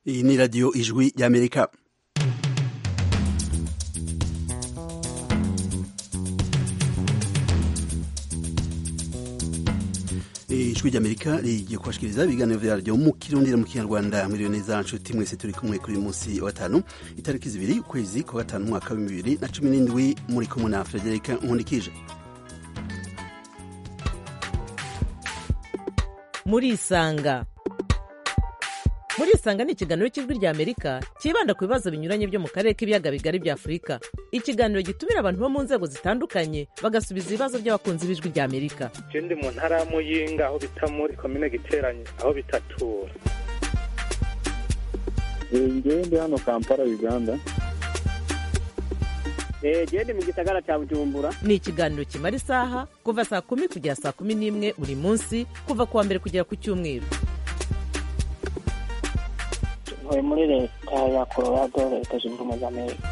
iyi ni radiyo ijwi ry'amerika ijwi ry'amerika rigiye kubashikiriza ibiganiro vyaryo mu kirundi no mu kinyarwanda muri neza nshuti mwese turi kumwe kuri munsi wa gatanu itariki zibiri ukwezi kwa gatanu umwaka wa bibiri na cumi n'indwi muri kumwe na frederika nkundikije murisanga murisanga ni ikiganiro cy'ijwi rya amerika cyibanda ku bibazo binyuranye byo mu karere k'ibiyaga bigari bya afurika ikiganiro gitumira abantu bo mu nzego zitandukanye bagasubiza ibibazo by'abakunzi b'ijwi rya amerika je ndi mu ntara ya muyinga aho bita muri komine giteranye aho bitatura ngewe ndi hano kampala uganda gende mu gisagara cya bujumbura ni ikiganiro kimara isaha kuva saa kumi kugera saa kumi n'imwe buri munsi kuva ku wa mbere kugera ku cyumweru ntuye muri leta ya colorado leta zunze ubumwe za amerika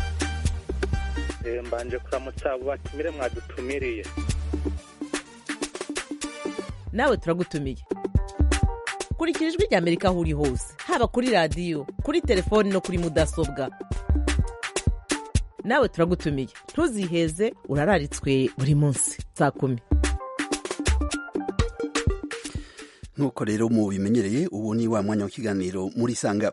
Eh, mbanje kuramutsa abo batumire mwadutumiriye nawe turagutumiye kurikira ijwi rya amerika aho uri hose haba kuri radiyo kuri telefoni no kuri mudasobwa nawe turagutumiye ntuziheze urararitswe buri munsi saa kumi nk'uko rero mu bimenyereye ubu ni wa mwanya w'ikiganiro muri sanga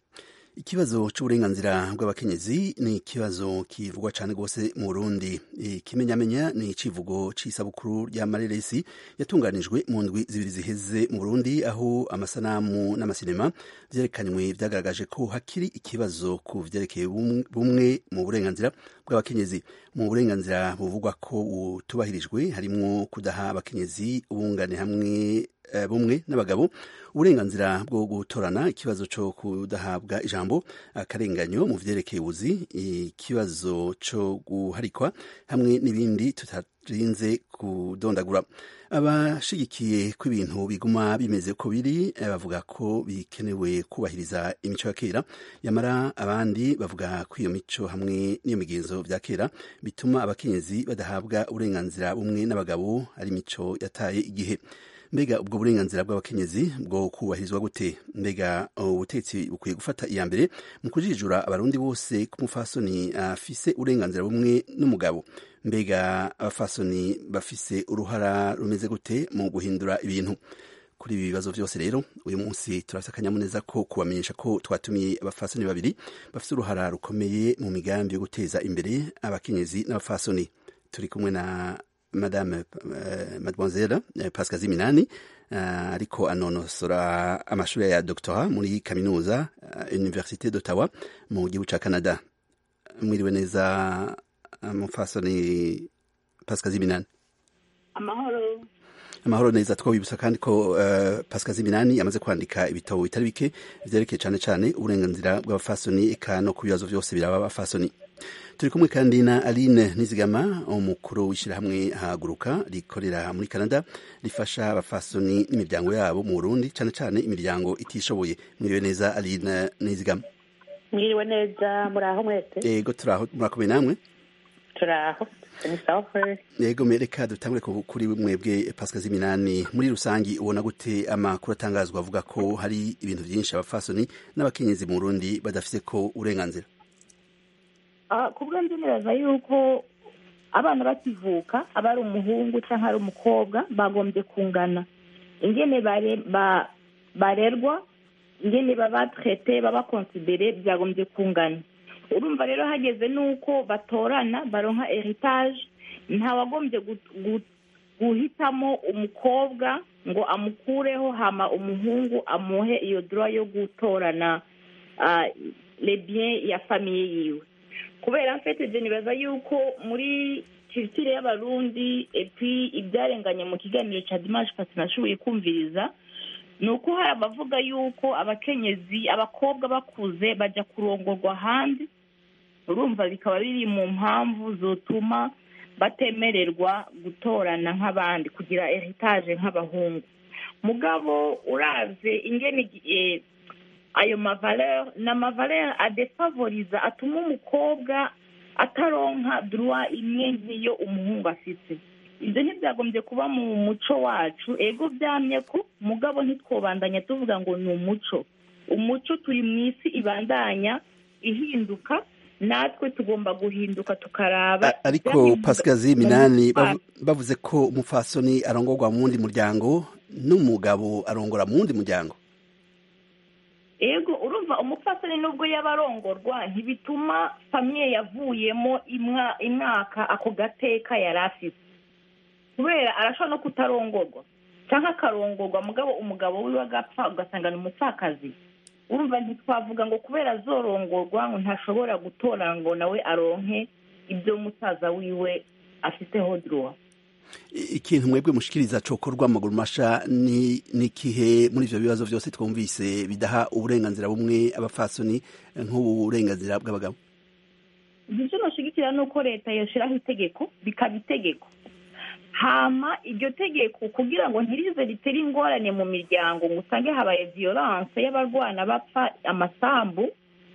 ikibazo cy'uburenganzira bw'abakenyezi ni ikibazo kivugwa cyane rwose mu burundi ikimenyamenya ni icivugo c'isabukuru rya mareresi yatunganijwe mu ndwi zibiri ziheze mu burundi aho amasanamu n'amasinema vyerekanywe vyagaragaje ko hakiri ikibazo ku vyerekeye bum- bumwe mu burenganzira bw'abakenyezi mu burenganzira buvugwa ko butubahirijwe harimwo kudaha abakenyezi ubungane hamwe eh, bumwe n'abagabo uburenganzira bwo gutorana ikibazo cyo kudahabwa ijambo akarenganyo mu vyerekeye ubuzi ikibazo cyo guharikwa hamwe n'ibindi tutarinze kudondagura abashigikiye ko ibintu biguma bimeze uko biri eh, bavuga ko bikenewe kubahiriza imico ya kera yamara abandi bavuga ko iyo mico hamwe n'iyo migenzo vya kera bituma abakenyezi badahabwa uburenganzira bumwe n'abagabo ari imico yataye igihe mbega ubwo burenganzira bw'abakenyezi bwo kubahirizwa gute mbega ubutetsi bukwiye gufata iya mbere mu kujijura abarundi bose ko umufasoni afise uburenganzira bumwe n'umugabo mbega abafasoni bafise uruhara rumeze gute mu guhindura ibintu kuri ibi bibazo byose rero uyu munsi turafite akanyamuneza ko kubamenyesha ko twatumiye abafasoni babiri bafite uruhara rukomeye mu migambi yo guteza imbere abakenyezi n'abafasoni turi kumwe na madame uh, mademoiselle uh, pascal ziminani uh, ariko anonosora amashuri ya doctora muri kaminuza uh, université d'ottawa mu gihugu ca canada mwiriwe neza uh, mufasoni pascal ziminani amahoro amahoro neza twabibutsa kandi ko uh, pascal ziminani yamaze kwandika ibitabo bitari bike vyerekeye cane cane uburenganzira bw'abafasoni eka no ku bibazo vyose biraba abafasoni turi kumwe kandi na aline nizigama umukuru w'ishyirahamwe haguruka rikorera muri canada rifasha abafasoni n'imiryango yabo mu burundi cyane cyane imiryango itishoboye mwiriwe neza aline nizigama mwiriwe neza muraho mwese yego turaho murakomeye namwe turaho ni sawa kweli yego mereka dutangure ku- kuri mwebwe pasika z'iminani muri rusangi ubona gute amakuru atangazwa avuga ko hari ibintu byinshi abafasoni n'abakenyezi mu burundi badafise ko uburenganzira Ah, ku bwo nzi neza yuko abana bakivuka aba ari umuhungu cyangwa ari umukobwa bagombye kungana ingene bare- ba- barerwa ingene baba traite baba considere byagombye kungana urumva rero hageze n'uko batorana baronka heritage ntawagombye gu- gu- guhitamo umukobwa ngo amukureho hama umuhungu amuhe iyo droit yo gutorana ah, les biens ya famiye yiwe kubera mfite je nibaza yuko muri culture y'abarundi epi ibyarenganye mu kiganiro cya dimanche pasi nashoboye kumviriza ni uko hari abavuga yuko abakenyezi abakobwa bakuze bajya kurongorwa hanze urumva bikaba biri mu mpamvu zotuma batemererwa gutorana nk'abandi kugira heritage nk'abahungu mugabo uravye ingene eh, ayo mavaleur ni amavaleur adefavoriza atuma umukobwa ataronka droit imwe nk'iyo umuhungu afite ibyo ntibyagombye kuba mu muco wacu ego byamye ko mugabo ntitwobandanya tuvuga ngo ni umuco umuco turi mu isi ibandanya ihinduka natwe tugomba guhinduka tukaraba A- ariko ibyahinduka pasikazi mu minani mutwaro. bavu- bavuze ko umupfasoni arongorwa mu wundi muryango n'umugabo arongora mu wundi muryango ego urumva umupfasoni nubwo yaba arongorwa ntibituma famiye yavuyemo imwa- imwaka ako gateka yari afite kubera arashobora no kutarongorwa cyangwa akarongorwa mugabo umugabo wiwe agapfa ugasanga ni umupfakazi urumva ntitwavuga ngo kubera azorongorwa ngo ntashobora gutora ngo nawe aronke ibyo musaza wiwe afiteho duruwa I- ikintu mwebwe mushikiriza cokorwa amaguru masha ni nikihe muri ivyo bibazo vyose twumvise bidaha uburenganzira bumwe abapfasoni nk'uburenganzira bw'abagabo ibyo nashigikira ni uko leta yashyiraho itegeko bikaba itegeko hama iryo tegeko kugira ngo ntirize ritere ingorane mu miryango ngo usange habaye violence y'abarwana bapfa amasambu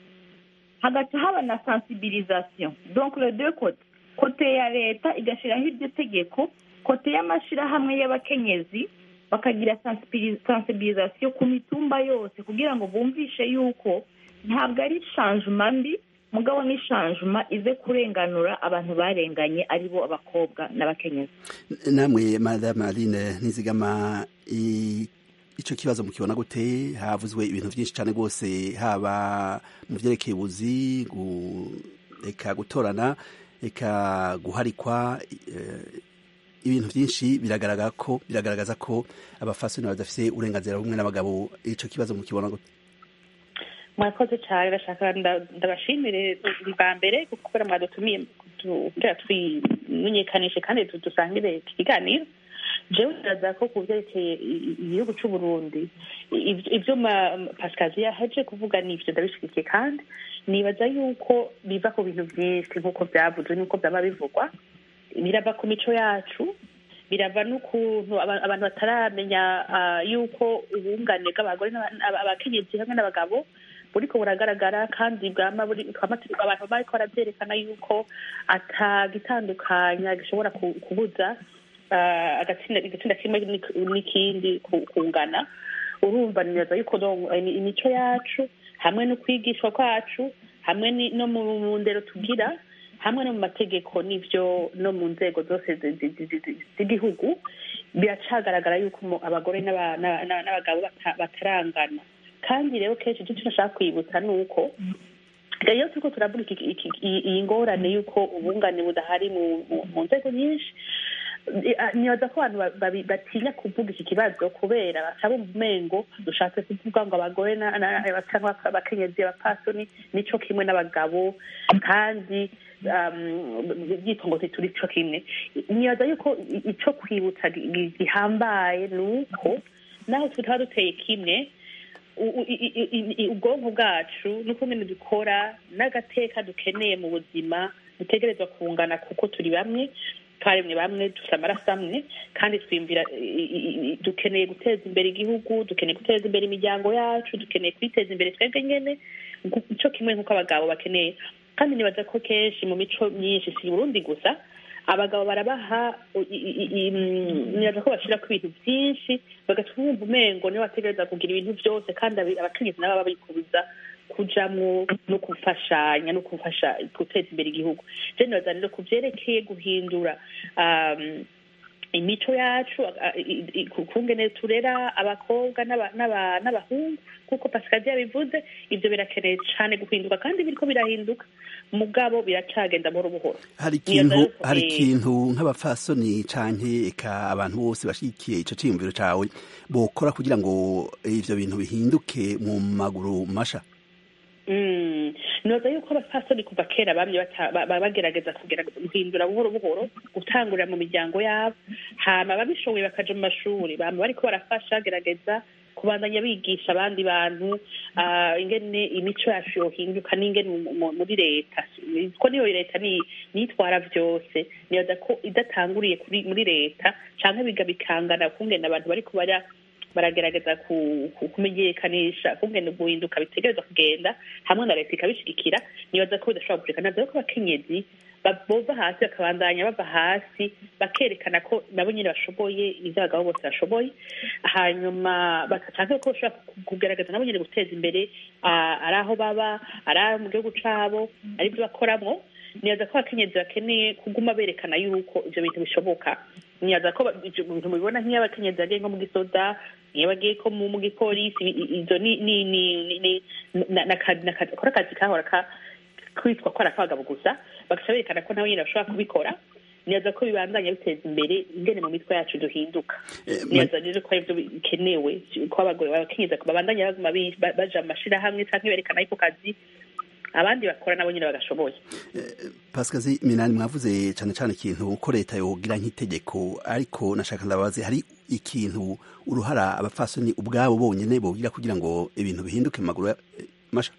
hagaca haba na sensibilisation donc le deux côtés kote ya leta igashyiraho iryo tegeko kote y'amashyirahamwe y'abakenyezi bakagira sensibiliz- sensibilisation ku mitumba yose kugira ngo bumvishe yuko ntabwo ari shanjuma mbi mugabo ni shanjuma ize kurenganura abantu barenganye aribo abakobwa n'abakenyezi namwe madame aline nizigama i- ico kibazo mukibona gute havuzwe ibintu vyinshi cane rwose haba mu vyerekeye ubuzi gu- eka gutorana eka guharikwa eh, ibintu vyinshi biragaragara ko biragaragaza ko abafasoni badafise uburenganzira bumwe n'abagabo ico kibazo mukibona gute mwakoze cyane ndashaka nda- ndabashimire bwa mbere kubera mwadutumiye kugira twimenyekanishe kandi tu- dusangire iki kiganiro jewe ndaza ko ku byerekeye i- i- igihugu c'u Burundi ivyo- ivyo ma- pasikazi yaheje kuvuga nivyo ndabishigikiye kandi nibaza yuko biva ku bintu vyinshi nk'uko vyavuzwe n'uko vyaba bivugwa birava ku mico yacu birava n'ukuntu aba- abantu bataramenya ah, yuko ubungane bw'abagore n'aba- aba- abakenyezi hamwe n'abagabo buriko buragaragara kandi bwama buri twama turi- abantu bariko baravyerekana yuko atagitandukanya gishobora ku- kubuza ah, agatsinda igitsinda kimwe n'ik- n'ikindi ku- kungana urumva nibaza yuko donc, imi- imico yacu hamwe no kwigishwa kwacu hamwe ni- no mu mu ndero tugira hamwe no mu mategeko n'ivyo no mu nzego zose zi- zi- zi- zi- z'igihugu biracagaragara yuko umu- abagore n'aba- n'aba- n'aba- n'abagabo bata- batarangana kandi rero kenshi icyo nashaka kwibutsa ni uko iyo turiko turavuga iki- iki- iyi iyi ngorane y'uko ubungane budahari mu mu- mu nzego nyinshi eh, ah, nibaza ko abantu ba- babi- batinya kuvuga iki kibazo kubera basaba umengo dushatse kuvuga ngo abagore na- na- cyangwa abakenyezi abapasoni nico kimwe n'abagabo kandi um, byitwa ngo ntituri co kimwe nibaza yuko i- ico kwibutsa gi- gi- gihambaye ni uko naho tutaba duteye kimwe u- u- i- i- i- i- ubwonko bwacu n'ukuntu dukora n'agateka dukeneye mu buzima dutegerezwa kungana kuko turi bamwe twaremwe bamwe dufite amaraso amwe kandi twiyumvira i- i- i- dukeneye guteza imbere igihugu dukeneye guteza imbere imiryango yacu dukeneye kwiteza imbere twebwe nyene nku- ico kimwe nk'uko abagabo bakeneye kandi nibaza ko kenshi mu mico myinshi si i burundi gusa abagabo barabaha i- i- i- i- mm, nibaza ko bashirako ibintu vyinshi bagatuma wumva umengo niwe wategereza kugira ibintu vyose kandi abi- abakenyezi nabo baba babikubuza kujamwo no gufashanya no gufasha guteza imbere igihugu je nibaza rero ku vyerekeye guhindura um, imico yacu a- i- i- ku- kungene turera abakobwa n'aba- n'aba- n'abahungu kuko pasikazi yabivuze ivyo birakeneye cane guhinduka kandi biriko birahinduka mugabo biracagenda buhoro buhoro hari Nibaza ikintu yuko, hari eh, ikintu nk'abapfasoni canke eka abantu bose bashigikiye ico ciyumviro cawe bokora kugira ngo ivyo bintu bihinduke mu maguru masha Mm. noza yuko abapfasoni kuva kera bamye bata- ba- ba- bagerageza kugera guhindura buhoro buhoro gutangurira mu miryango yabo hama babishoboye bakaja mu mashuri bama bariko barafasha gerageza kubandanya bigisha abandi bantu ah, ingene imico yacu yohinduka n'ingene mu- mu- muri leta ko niyo leta ni- nitwara vyose nibaza ko idatanguriye kuri muri leta canke biga bikangana kungene abantu bariko bara baragerageza ku- ku- kumenyekanisha kungene guhinduka bitegerezwa kugenda hamwe na leta ikabishigikira nibaza ko bidashobora gucika nazo ko abakenyezi ba- bova hasi bakabandanya bava hasi bakerekana ko nabo nyine bashoboye ibyo abagabo bose bashoboye hanyuma bashaka ko bashobora ku- kugaragaza nabo nyine guteza imbere ah, ari aho baba ari aho mu gihugu cabo ari byo bakoramo nibaza ko abakenyezi bakeneye kuguma berekana yuko ibyo bintu bishoboka nibaza ko ba- ibyo bintu mubibona nk'iyo abakenyezi bagiye nko mu gisoda iyo bagiye ko mu mu gipolisi i- i- izo ni ni ni ni ni- na- na- na- na- kora akazi kahora ka kwitwa ko ari ak'abagabo gusa bagaca berekana ko nabo nyine bashobora kubikora nibaza ko bibandanya biteza imbere ingene mu mitwe yacu duhinduka Eh, ma- nibaza rero ko aribyo bikenewe ko abagore babakenyeza babandanya baguma bi- ba- baja mu mashirahamwe canke berekana yuko kazi abandi bakora nabo nyine bagashoboye pasikazi minani mwavuze cyane cyane ikintu ko leta yogira nk'itegeko ariko nashaka ndabaze hari ikintu uruhara abapfasoni ubwabo bonyine bogira kugira ngo ibintu bihinduke mu maguru ya- eh, masha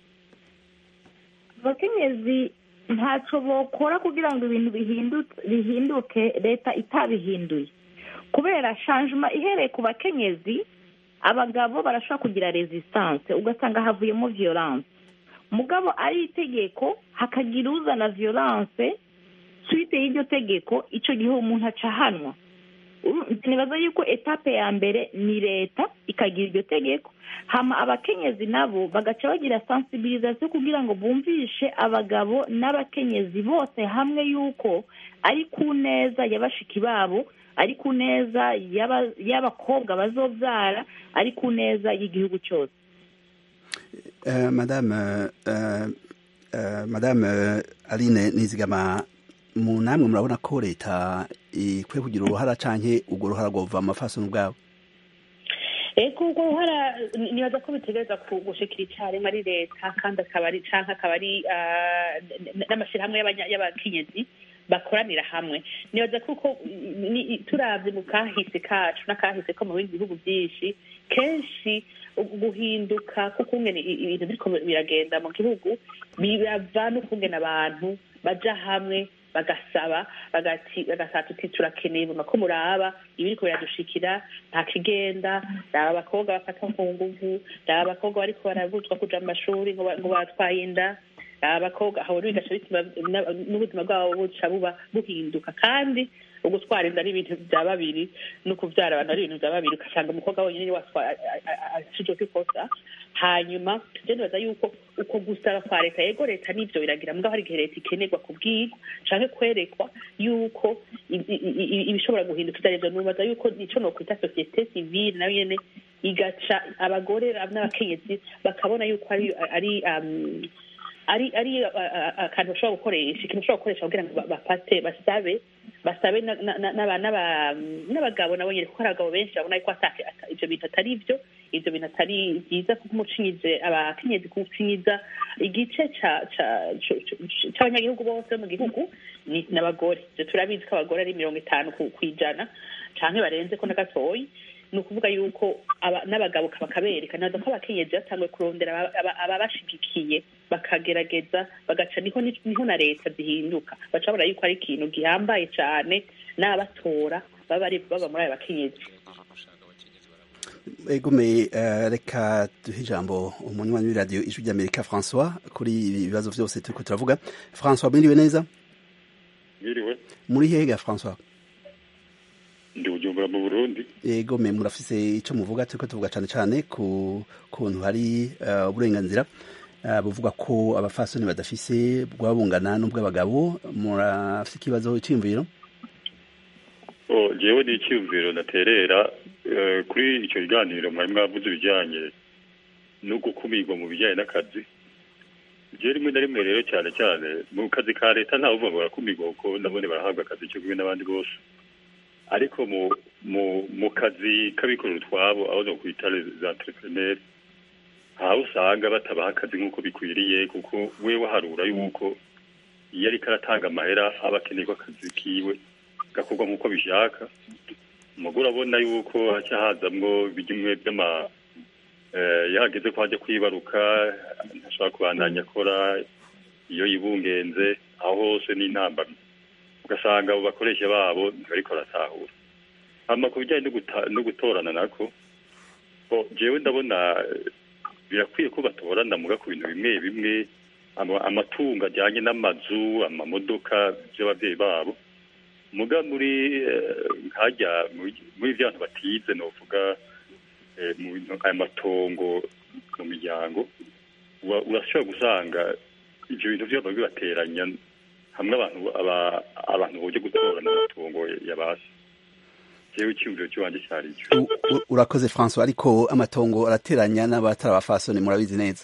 abakenyezi ntacyo bokora kugira ngo ibintu bihindu- bihinduke leta itabihinduye kubera shanjuma ihereye ku bakenyezi abagabo barashobora kugira resistance ugasanga havuyemo violence mugabo ari itegeko hakagira uzana violence suite y'iryo tegeko icyo gihe umuntu aca ahanwa Uru- nibaza yuko etape ya mbere ni leta ikagira iryo tegeko hama abakenyezi nabo bagaca bagira sensibilisation kugira ngo bumvishe abagabo n'abakenyezi bose hamwe yuko ari ku neza ya bashiki babo ari ku neza y'aba- y'abakobwa bazobyara ari ku neza y'igihugu cyose Eh, madame eh, eh, madame eh, aline nizigama mu namwe murabona ko leta ikwiye kugira uruhara canke urwo ruhara rwova mu mafasoni ubwabo ego ubwo ruhara ni- nibaza ko bitegereza ku- gushikira icyarimwe ari leta kandi akaba ari canke akaba ari ah, n- n- n'amashirahamwe y'abanya- y'abakenyezi bakoranira hamwe nibaza kuko ni- ni- turavye mu kahise kacu n'akahise ko mu bindi bihugu byinshi kenshi u- guhinduka k'ukungene i- ibintu biriko biragenda mu gihugu birava n'ukungene abantu baja hamwe bagasaba bagati bagasaba tuti turakeneye mama ko muraba ibiriko biradushikira nta kigenda raba abakobwa bafatwa ku nguvu raba abakobwa bariko barabuzwa kuja mu mashuri ngo ba- ngo batwaye inda raba abakobwa aho rero bigaca bituma na- n'ubuzima bwabo buca buba buhinduka kandi ugutwara inda ari ibintu bya babiri no kubyara abantu ari ibintu bya babiri ugasanga umukobwa wenyine niwe watwara ashije kwikosa hanyuma je nibaza yuko uko gusaba kwa leta yego leta nivyo biragira mugabo hari igihe leta ikenerwa kubwirwa canke kwerekwa yuko i- i- i- ibishobora guhinduka ivyo arivyo nibaza yuko ico nokwita societe civile nayo nyene igaca abagore n'abakenyezi bakabona yuko ari ari um, ari ari uh, uh, akantu bashobora gukoresha ikintu bashobora gukoresha kugira ngo ba- bafate basabe basabe na- na- na- n'aba- n'aba- n'abagabo nabo nyene kuko hari abagabo benshi babona yuko ata- ata- ivyo bintu atari vyo ivyo bintu atari vyiza kuko umucinyize abakenyezi kucinyiza igice ca- ca- co- co- c'abanyagihugu bose bo mu gihugu ni n'abagore ivyo turabizi ko abagore ari mirongo itanu ku- kw'ijana canke barenze ko na gatoyi ni ukuvuga yuko aba- n'abagabo bakabereka naza ko abakenyezi batanguye kurondera aba- aba- ababashigikiye bakagerageza bagaca niho ni- niho na leta zihinduka baca babona yuko ari ikintu gihambaye cane n'abatora baba ari baba muri ayo bakenyezi egome eh, reka duhe ijambo umunywanyi w'iradiyo ijwi ry'amerika françois kuri ibi bibazo vyose turiko turavuga françois mwiriwe neza Mwiriwe muri hega françois ndi Bujumbura mu Burundi egome murafise ico muvuga turiko tuvuga cane cane ku kuntu hari eh, uburenganzira eh, buvuga ko abafasoni badafise bwaba bungana n'ubw'abagabo murafise ikibazo c'imviro oh jewe ni icyumviro naterera eh, kuri icyo kiganiro mwari mwavuze ibijyanye no gukumirwa mu bijyanye n'akazi je rimwe na rimwe rero cyane cyane mu kazi ka leta ntawe uvuga ngo barakumirwa kuko nabone barahabwa akazi cyo kumwe n'abandi bose ariko mu mu mu kazi k'abikorera utwabo aho no kwita les entrepreneurs aho usanga batabaha akazi nk'uko bikwiriye kuko we waharura yuko iyo ariko aratanga amahera aba akeneye ko akazi kiwe gakorwa nk'uko bishaka umugore abona yuko haca hazamwo bimwe by'ama eh, iyo hageze ko hajya kwibaruka ntashobora kubandanya akora iyo yibungenze aho hose n'intambamyi ugasanga abo bakoresha babo ntibariko baratahura hama ku bijyanye no guta- no gutorana nako bo jewe ndabona eh, birakwiye ko batorana muga ku bintu bimwe bimwe ama- amatungo ajyanye n'amazu amamodoka by'ababyeyi babo muga muri eh, nkajya muri- muri bya bantu batize novuga eh, mu bintu- aya matongo mu miryango ura- urashobora gusanga ibyo bintu byaba bibateranya hamwe abantu aba- abantu boje gutorana amatongo yabasi jewe icyumviro cy'iwanjye cyari icyo U- u- urakoze francois ariko amatongo arateranya n'abatari abafasoni murabizi neza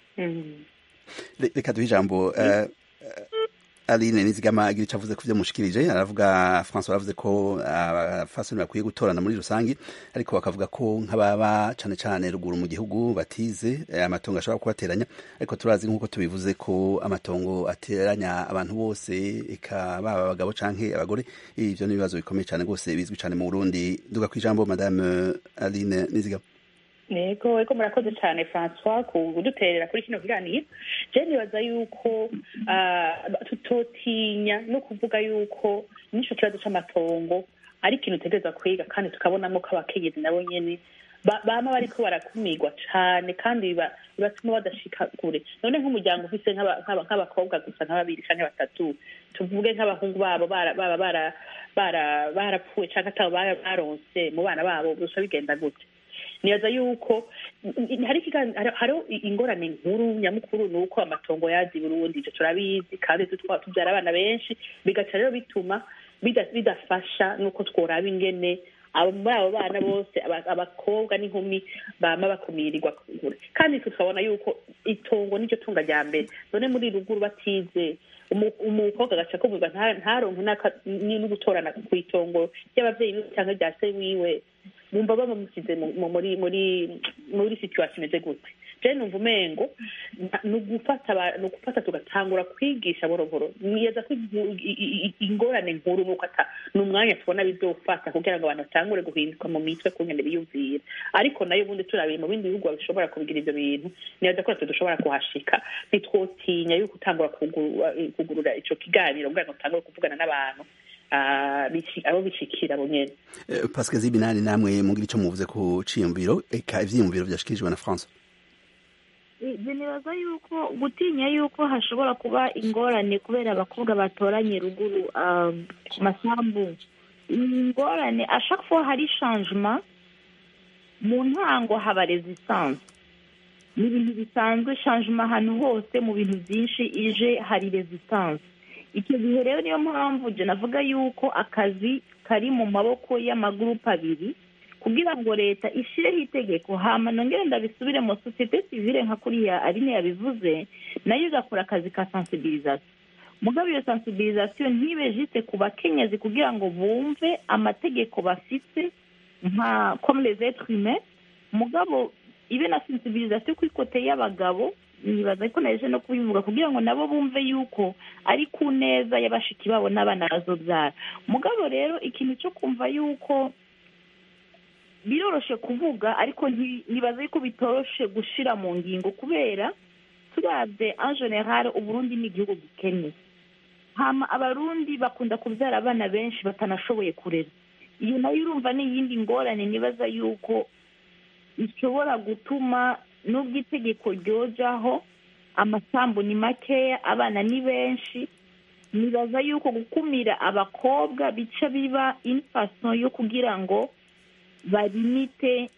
Re- reka duhe ijambo eh, eh, aline nizigama agira icyo avuze ku byo mushikirije aravuga francois aravuze ko abafasoni bakwiye gutorana muri rusange ariko bakavuga ko nk'ababa cane cane ruguru mu gihugu batize eh, amatongo ashobora kubateranya ariko turazi nk'uko tubivuze ko amatongo ateranya abantu bose eka baba abagabo canke abagore ivyo ni ibibazo bikomeye cane rwose bizwi cane mu burundi duga kw'ijambo madame aline nizigama yego ariko murakoze cyane francois kuduterera kuri kino kiganiro je nibaza yuko ah, tutotinya no kuvuga yuko n'ico kibazo c'amatongo ari ikintu utegereza kwiga kandi tukabonamo ko abakenyezi nabo nyene ba- bama bariko barakumirwa cane kandi biba- bibatuma badashika kure none nk'umuryango ufise nk'aba- nk'aba- nk'abakobwa gusa nka babiri canke batatu tuvuge nk'abahungu babo bara- baba bara- bara- barapfuye canke atabo bara- baronse mu bana babo gusa bigenda gute nibaza yuko hari ikigan- hari- hariho ingorane nkuru nyamukuru ni uko amatongo yazi i burundi ivyo turabizi kandi tutwa- tubyara abana benshi bigaca rero bituma bida- bidafasha nuko tworaba ingene abo muri abo bana bose aba- abakobwa n'inkumi bama bakumirirwa kure kandi tukabona yuko itongo niryo tunga rya mbere none muri ruguru batize umu- umukobwa agaca kuvuga nta- ntaronke n'aka- ni- no gutorana ku itongo ry'abavyeyi biwe cyangwa rya se wiwe bumva bamusize mu- mu- muri muri muri situation imeze gute je numva umengo na- ni ugufata aba- ni ugufata tugatangura kwigisha boroboro niyeza ko igu- i- i- i- ingorane nkuru nuko ata ni umwanya tubona bizofata kugira ngo abantu batangure guhinduka mu mitwe ku ngene biyumvira ariko nayo ubundi turabiye mu bindi bihugu bishobora kubigira ivyo bintu nibaza ko natwe dushobora kuhashika ntitwotinya yuko utangura kugurura kugurura ico kiganiro kugira ngo utangure kuvugana n'abantu ah, bici- abo bishikira bo nyene Eh, Pascal Zibinani namwe mugira ico muvuze ku ciyumviro eka ivyiyumviro vyashikirijwe na France ibyo nibaza yuko gutinya yuko hashobora kuba ingorane kubera abakobwa batoranye ruguru um, ku masambu ingorane a chaque fois hari changement mu ntango haba resistance ni ibintu bisanzwe changement ahantu hose mu bintu byinshi ije hari resistance icyo gihe rero niyo mpamvu je navuga yuko akazi kari mu maboko y'amagurupe abiri kugira ngo leta ishyireho itegeko hama nongere ndabisubire mu sosiyete sivile nka kuriya aline yabivuze nayo igakora akazi ka sensibilisation mugabo iyo sensibilisation ntibe jiste ku bakenyezi kugira ngo bumve amategeko bafite nka comme les êtres humains mugabo ibe na sensibilisation ku ikote y'abagabo nibaza ko naje no kubivuga kugira ngo nabo bumve yuko ari ku neza y'abashiki babo n'abana bazobyara mugabo rero ikintu cyo kumva yuko biroroshe kuvuga ariko nti- nibaza yuko bitoroshe gushira mu ngingo kubera turabye en general uburundi ni igihugu gikennye hama abarundi bakunda kubyara abana benshi batanashoboye kurera iyo nayo urumva ni iyindi ngorane nibaza yuko ishobora gutuma n'ubwo itegeko ryojaho amasambu ni makeya abana ni benshi nibaza yuko gukumira abakobwa bica biba infason yo kugira ngo barimite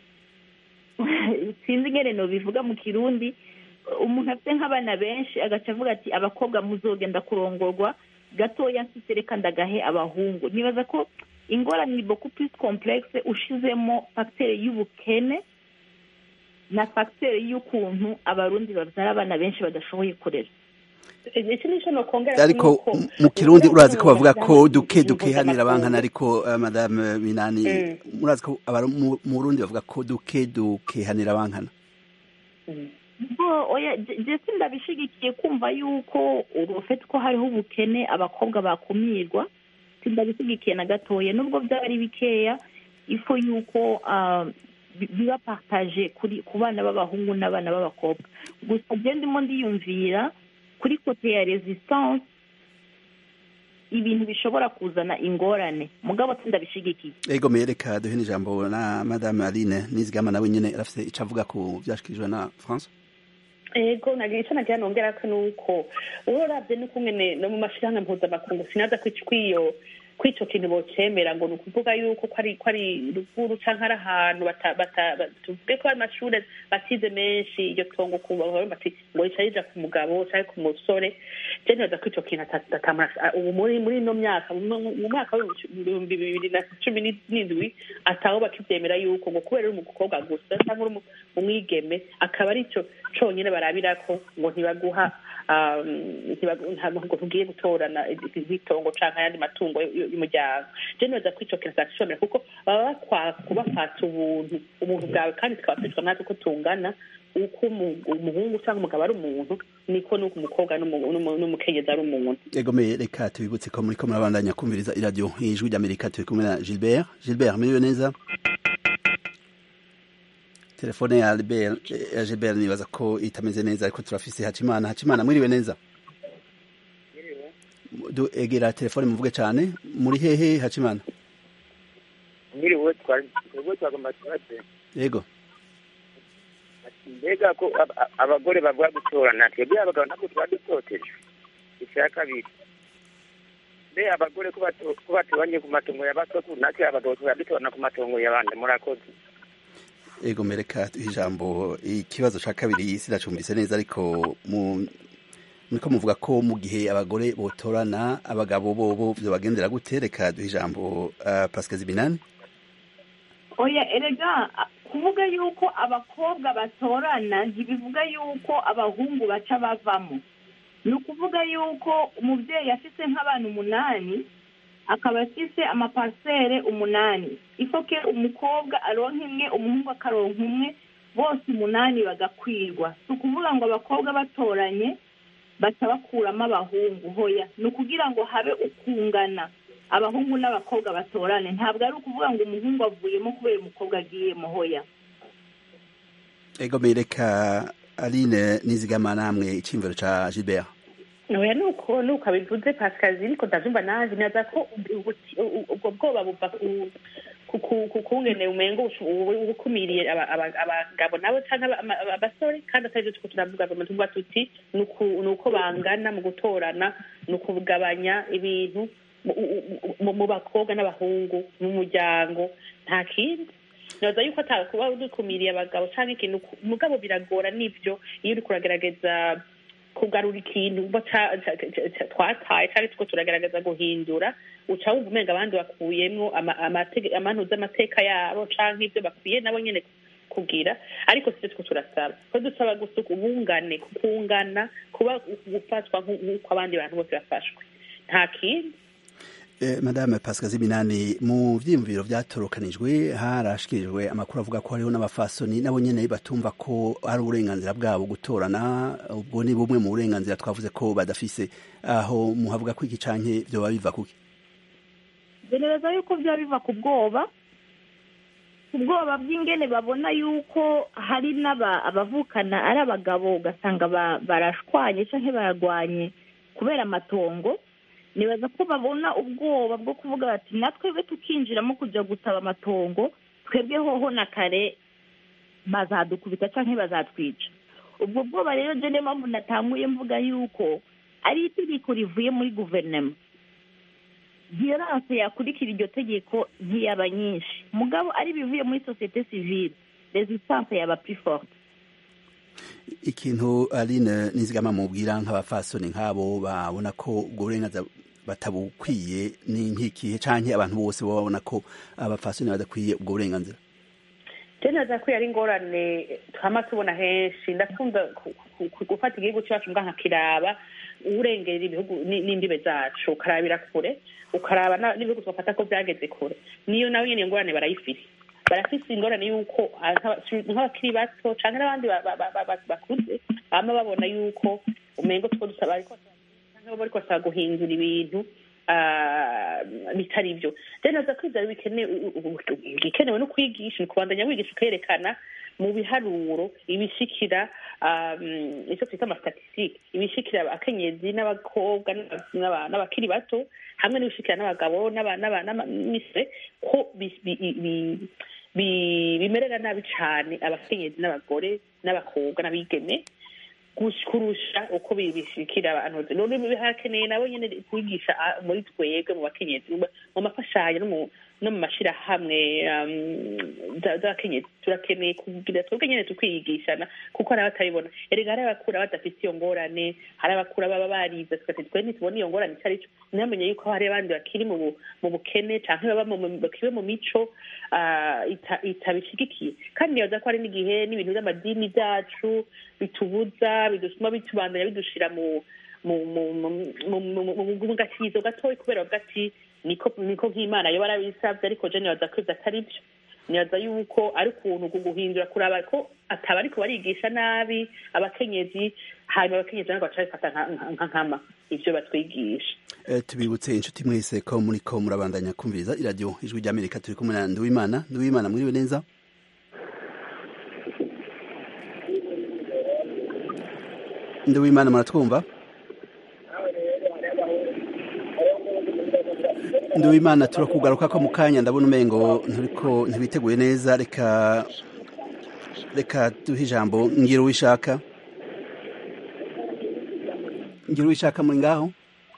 sinzi ingene nobivuga mu kirundi umuntu afite nk'abana benshi agaca avuga ati abakobwa muzogenda kurongorwa gatoya mfite reka ndagahe abahungu nibaza ko ingorane ni beaucoup plus complexe ushizemo facteur y'ubukene na facteur y'ukuntu abarundi babyara abana benshi badashoboye kurera iki nico nokongera ariko nuko m- mu kirundi uburenganzira urazi ko bavuga ko bw'abana duke n'ibintu duke hanira mpuzamakungu. bankana ariko eh, madame Binani Mm. murazi ko abari mu mu Burundi bavuga ko duke duke hanira bankana Mm. bo oya je- je sindabishigikiye kumva yuko urufete ko hariho ubukene abakobwa bakumirwa sindabishigikiye na gatoya nubwo byaba ari bikeya ifo yuko ah, bi- biba partage kuri ku bana b'abahungu n'abana b'abakobwa gusa je ndimo ndiyumvira kuri kote ya resistance ibintu bishobora kuzana ingorane mugabo sindabishigikiye ego mereka duhe n'ijambo na madame Aline Nizigama nawe nyene arafite ico avuga ku vyashikirijwe na France ego nagira icyo nagira nongera ko nuko urorabye n'ukungene no mu mashirahamwe mpuzamakungu sinaza kwiyo kw'ico kintu bocemera ngo ni ukuvuga yuko ko ari ko ari ruguru canke ari ahantu tuvuge ko ari amashure batize menshi iryo tongo bati ngo rica rija ku mugabo canke ku musore je nibaza ko ico kintu ubu muri muri ino myaka mu mwaka w'ibihumbi bibiri na cumi n'indwi ataho bakivyemera yuko ngo kubera uri umukobwa gusa canke uri umwigeme akaba ari ico conyene barabirako ngo ntibaguha ntabwo tugiye gutorana itongo canke ayandi matungo y'umuryango je nibaza ko ico kintu atashobora kuko baba bakwaka kubafata ubuntu ubuntu bwawe kandi tukaba twitwa natwe ko tungana uko umuhungu cyangwa umugabo ari umuntu niko nuko umukobwa n'umukenyezi ari umuntu egomeye reka tubibutse ko muri ko murabandanya kumviriza iradiyo ijwi ry'amerika turi kumwe na gilbert gilbert muriwe neza telefone ya Albert ya Gilbert nibaza ko itameze neza ariko turafise Hacimana Hacimana mwiriwe neza du egera telefone muvuge cyane muri hehe Hacimana mwiriwe twari twagomba tubaze yego mbega ko abagore bavuga gutorana twebwe abagabo ntabwo tuba dutoteje icya kabiri mbe abagore ko batoranye ku matongo ya basokuru natwe abagabo tuba dutorana ku matongo y'abandi murakoze ego mereka ijambo ikibazo cya kabiri sinacumbise neza ariko niko muvuga ko mu gihe abagore botorana abagabo bobo byo bagendera gute reka duha ijambo pascal zibinani oya erega kuvuga yuko abakobwa batorana ntibivuga yuko abahungu baca bavamo ni ukuvuga yuko umubyeyi afite nk'abantu umunani akaba afise amaparisere umunani ifoke umukobwa aronka imwe umuhungu akaronka umwe bose umunani bagakwirwa si ukuvuga ngo abakobwa batoranye baca bakuramo abahungu hoya ni ukugira ngo habe ukungana abahungu n'abakobwa batorane ntabwo ari ukuvuga ngo umuhungu avuyemo kubera umukobwa agiyemo hoya ego mereka aline nizigama namwe icyimviro cya gilbert oya nuko nuko abivuze pasikazi niko ndavyumva naje naza ko ubwo bwoba buva ku kungene umengo ubukumiriye abagabo nabo canke abasore kandi atari vyo tuko turavuga tuvuga tuti ni uko bangana mu gutorana ni ukugabanya ibintu mu bakobwa n'abahungu mu muryango nta kindi naza yuko atakuba dukumiriye abagabo canke ikintu mugabo biragora nivyo iyo uriko uragerageza kugarura ikintu twataye cyangwa tuko turagaragaza guhindura uca wumva umenga abandi bakuyemwo amanuza amateka yabo cyangwa ibyo bakwiye nabo nyine kugira ariko sibyo two turasaba ko dusaba gusa ubungane kungana kuba gufatwa nk'uko abandi bantu bose bafashwe nta kindi madame pascal zibinani mu byiyumviro byatorokanijwe harashikirijwe amakuru avuga ko hariho n'abafasoni nabo nyine batumva ko ari uburenganzira bwabo gutorana ubwo ni bumwe mu burenganzira twavuze ko badafise aho muhavuga ko iki canke byoba biva kuki gereza yuko byaba biva ku bwoba ku bwoba bw'ingene babona yuko hari abavukana ari abagabo ugasanga barashwanye cyangwa bararwanye kubera amatongo nibaza ko babona ubwoba bwo kuvuga bati natwebwe tukinjiramo kujya gusaba amatongo twebwe hoho na kare bazadukubita cyangwa bazatwica ubwo bwoba rero niyo mpamvu natanguye mvuga yuko ari itegeko rivuye muri guverinoma viyoranse yakurikira iryo tegeko ntiyaba nyinshi mugabo ari bivuye muri sosiyete sivile rezistanse yaba puriforte ikintu aline nizigama mubwira nk'abafasoni nk'abo babona ko ubwo burenganzira batabukwiye ni nk'ikihe canke abantu bose baba babona ko abafasoni badakwiye ubwo burenganzira naza ko ari ingorane twama tubona henshi ndakunda gufata igihugu cyacu mbwa nkakiraba urengera ibihugu n'imbibe zacu ukarabira kure ukaraba n'ibihugu tugafata ko byageze kure niyo nawe nyine ingorane barayifite barafise ingorane y'uko nk'abakiri bato cyangwa n'abandi bakuze bama babona y'uko umengo two dusaba ariko cyangwa bariko basaba guhindura ibintu bitari byo rero naza ko ibyo bikenewe no kwigisha ni kubandanya wigisha ukerekana mu biharuro ibishikira icyo twita amastatisitike ibishikira abakenyezi n'abakobwa n'abakiri bato hamwe n'ibishikira n'abagabo n'abamisire ko bimerera nabi cyane abakenyezi n'abagore n'abakobwa n'abigeme gush- kurusha uko bi- bishikira abantu none harakeneye nabo nyene kwigisha ah, muri twebwe mu bakenyezi mu- mu mafashanyo no mu no mu mashirahamwe um, za- z'abakenyezi turakeneye kugira twebwe nyene tukiyigishana kuko hari abatabibona erega hari abakura badafite iyo ngorane hari abakura baba barize tugati twe ntitubona iyo ngorane icyo ari cyo ntamenye yuko hari abandi bakiri mu bu- mu bukene canke baba mu- mu- bakiri mu mico ah, ita- itabishigikiye kandi nibaza ko hari n'igihe n'ibintu by'amadini byacu bitubuza bidutuma bitubandanya bidushira mu mu mu mu- mu- mu- mu- mu gakizo gatoya kubera bavuga ati niko niko nk'imana yo barabisabye ariko je nibaza ko ivyo atari byo nibaza yuko ari ukuntu ku guhindura kuraba ko ataba ariko barigisha nabi abakenyezi hanyuma abakenyezi nabo baca babifata nka- nka- nka nkama ivyo batwigisha Eh, tubibutse inshuti mwese ko muri ko murabandanya kumviriza iradiyo ijwi ry'amerika turi kumwe na nduwimana nduwimana mwiriwe neza nduwimana muratwumva nduwimana turakugaruka ko mu kanya ndabona umengo nturiko ntibiteguye neza reka reka duhe ijambo ngira uwishaka ngira uwishaka muri ngaho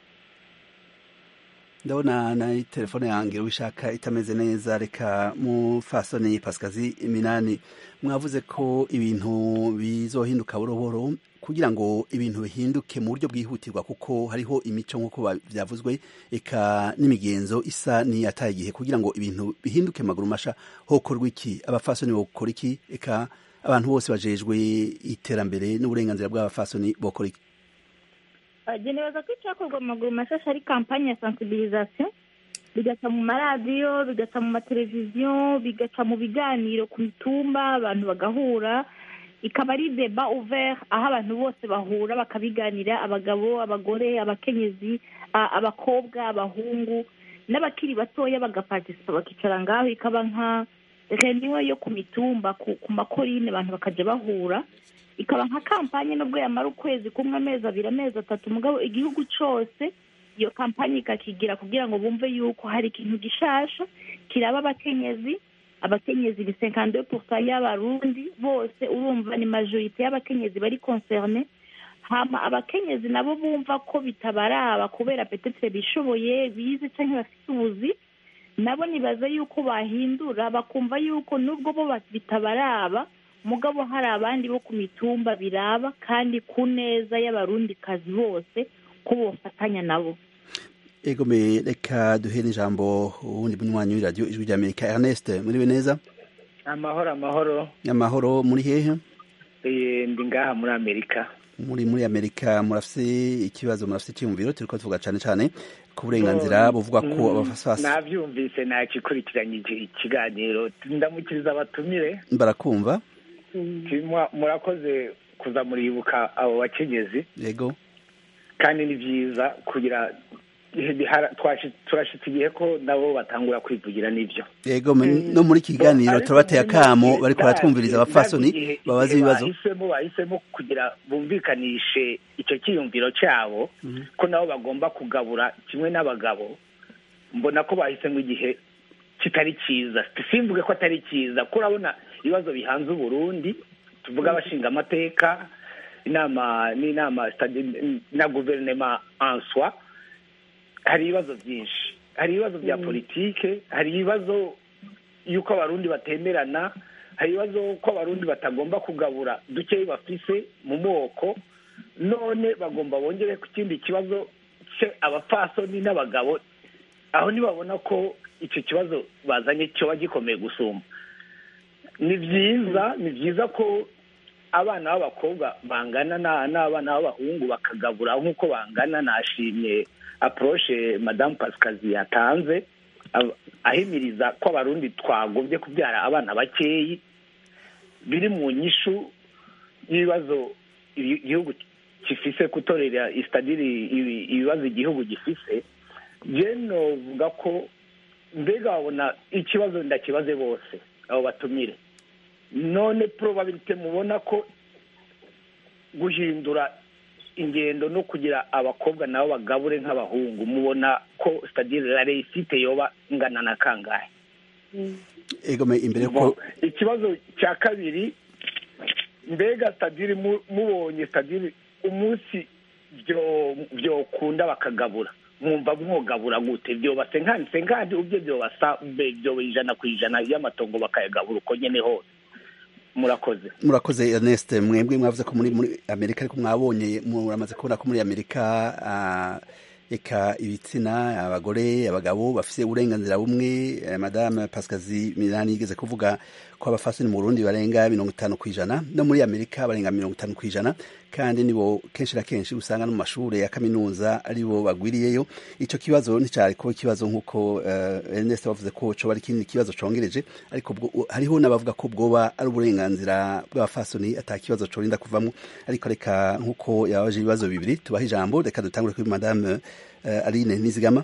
ndabona na telefone yange wishaka itameze neza reka mufasoni pasikazi iminani mwavuze ko ibintu bizohinduka burohoro kugira ngo ibintu bihinduke mu buryo bwihutirwa kuko hariho imico nk'uko ba- byavuzwe eka n'imigenzo isa n'iyataye igihe kugira ngo ibintu bihinduke maguru masha hokorwa iki abafasoni bokora iki eka abantu bose bajejwe iterambere n'uburenganzira bw'abafasoni bokora iki bagenewe ko icyakorwa mu maguru mashasha ari kampani ya sensibilisation bigaca mu maradiyo bigaca mu mateleviziyo bigaca mu biganiro ku mitumba abantu bagahura ikaba ari deba ouvert aho abantu bose bahura bakabiganira abagabo abagore abakenyezi a- abakobwa abahungu n'abakiri batoya bagapartisipa bakicara ngaho ikaba nka reniyo yo ku mitumba ku ku makorine abantu bakaja bahura ikaba nka kampanye nubwo yamara ukwezi kumwe amezi abiri amezi atatu mugabo igihugu cose iyo kampanye ikakigira kugira ngo bumve yuko hari ikintu gishasha kiraba abakenyezi abakenyezi ni cinquante pourcent y'abarundi bose urumva ni majorite y'abakenyezi bari concerne hama abakenyezi nabo bumva ko bitabaraba kubera petetre bishoboye bize canke bafite ubuzi nabo nibaza yuko bahindura bakumva yuko nubwo bo ba- bitabaraba mugabo hari abandi bo ku mitumba biraba kandi ku neza y'abarundikazi bose ko bofatanya nabo ego me reka duhe n'ijambo uwundi munywanyi w'iradiyo ijwi ry'amerika ernest muriwe neza amahoro amahoro amahoro muri hehe Eh, ndi ngaha muri amerika muri muri amerika murafise ikibazo murafise icyiyumviro turiko tuvuga cane cane ku burenganzira buvuga ko Mm, abafasasi navyumvise nakikurikiranyije ikiganiro ndamukiriza abatumire barakumva Ti- mwa- murakoze kuza muribuka abo bakenyezi yego kandi ni vyiza kugira bihara- twashi- turashitse igihe ko nabo batangura kwivugira n'ivyo yego me- no muri iki kiganiro turabateye akamo bariko baratwumviriza abafasoni babaza ibibazo bahisemo bahisemo kugira bumvikanishe icyo cyiyumviro cyabo ko nabo bagomba kugabura kimwe n'abagabo mbona ko bahisemo igihe kitari cyiza simvuge ko atari cyiza ko urabona ibibazo bihanze uburundi tuvuga abashinga amateka inama n'inama stade- na guverinema answa hari ibibazo byinshi hari ibibazo bya politike hari ibibazo y'uko abarundi batemerana hari ibibazo ko abarundi batagomba kugabura dukeyi bafise mu moko none bagomba bongere ku kindi kibazo cye abapfasoni n'abagabo aho ntibabona ko icyo kibazo bazanye cyoba gikomeye gusumba ni byiza ni byiza ko abana b'abakobwa bangana na- n'abana b'abahungu bakagabura nk'uko bangana nashimye approche madamu pasikazi yatanze ab- ahimiriza ko abarundi twagombye kubyara abana bakeyi biri mu nyishu y'ibibazo ibi- igihugu gifise gutorera isitadiri ibi- ibibazo igihugu gifise je novuga ko mbega babona ikibazo ndakibaze bose abo batumire none probabilite mubona ko guhindura ingendo no kugira abakobwa nabo bagabure nk'abahungu mubona ko sitadire la reisite yoba ingana na kangahe ego me imbere ko Bon, ikibazo cya kabiri mbega sitadiri mubonye sitadiri umunsi byokunda bakagabura mwumva mwogabura gute byobase nkanditse nkandi ubyo byobasa byoba ijana ku ijana y'amatongo bakayagabura uko nyene hose murakoze murakoze Ernest mwebwe mwavuze ko muri muri Amerika ariko mwabonye muramaze kubona ko muri Amerika eka ibitsina abagore abagabo bafise uburenganzira bumwe madame Pascazi Milani yigeze kuvuga ko abafasini mu Burundi barenga mirongo itanu ku ijana no muri Amerika barenga mirongo itanu ku ijana kandi nibo kenshi na kenshi usanga no mu mashure ya kaminuza aribo bagwiriyeyo ico kibazo nticari ko ikibazo nk'uko uh, Ernest bavuze ko coba ari ikindi kibazo congereje ariko hariho n'abavuga ko bwoba ari uburenganzira bw'abafasoni ata kibazo corinda kuvamwo ariko reka nk'uko yabaje ibibazo bibiri tubaha ijambo reka dutangure kuri madame uh, Aline Nizigama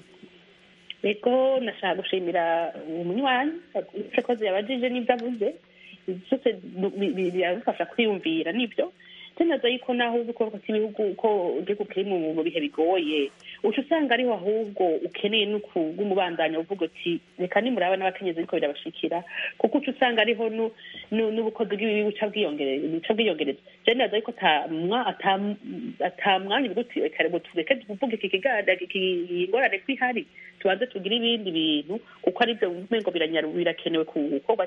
ego nashaka gushimira umunywanyi akoze yabajije n'ibyo avuze byose biradufasha kwiyumvira nibyo tunaza yuko naho ubukorwa cy'ibihugu ko igihugu kiri mu bihe bigoye uca usanga ariho ahubwo ukeneye n'umubandanya uvuga uti reka nimuraba n'abakenyezi ariko birabashikira kuko uca usanga ariho n'ubukozi bw'ibibi buca bwiyongereza je naza yuko ata mwanya uvuga uti reka tureke tuvuge iki kiganda ingorane ko ihari tubanze tugire ibindi bintu kuko aribyo umengo birakenewe gukorwa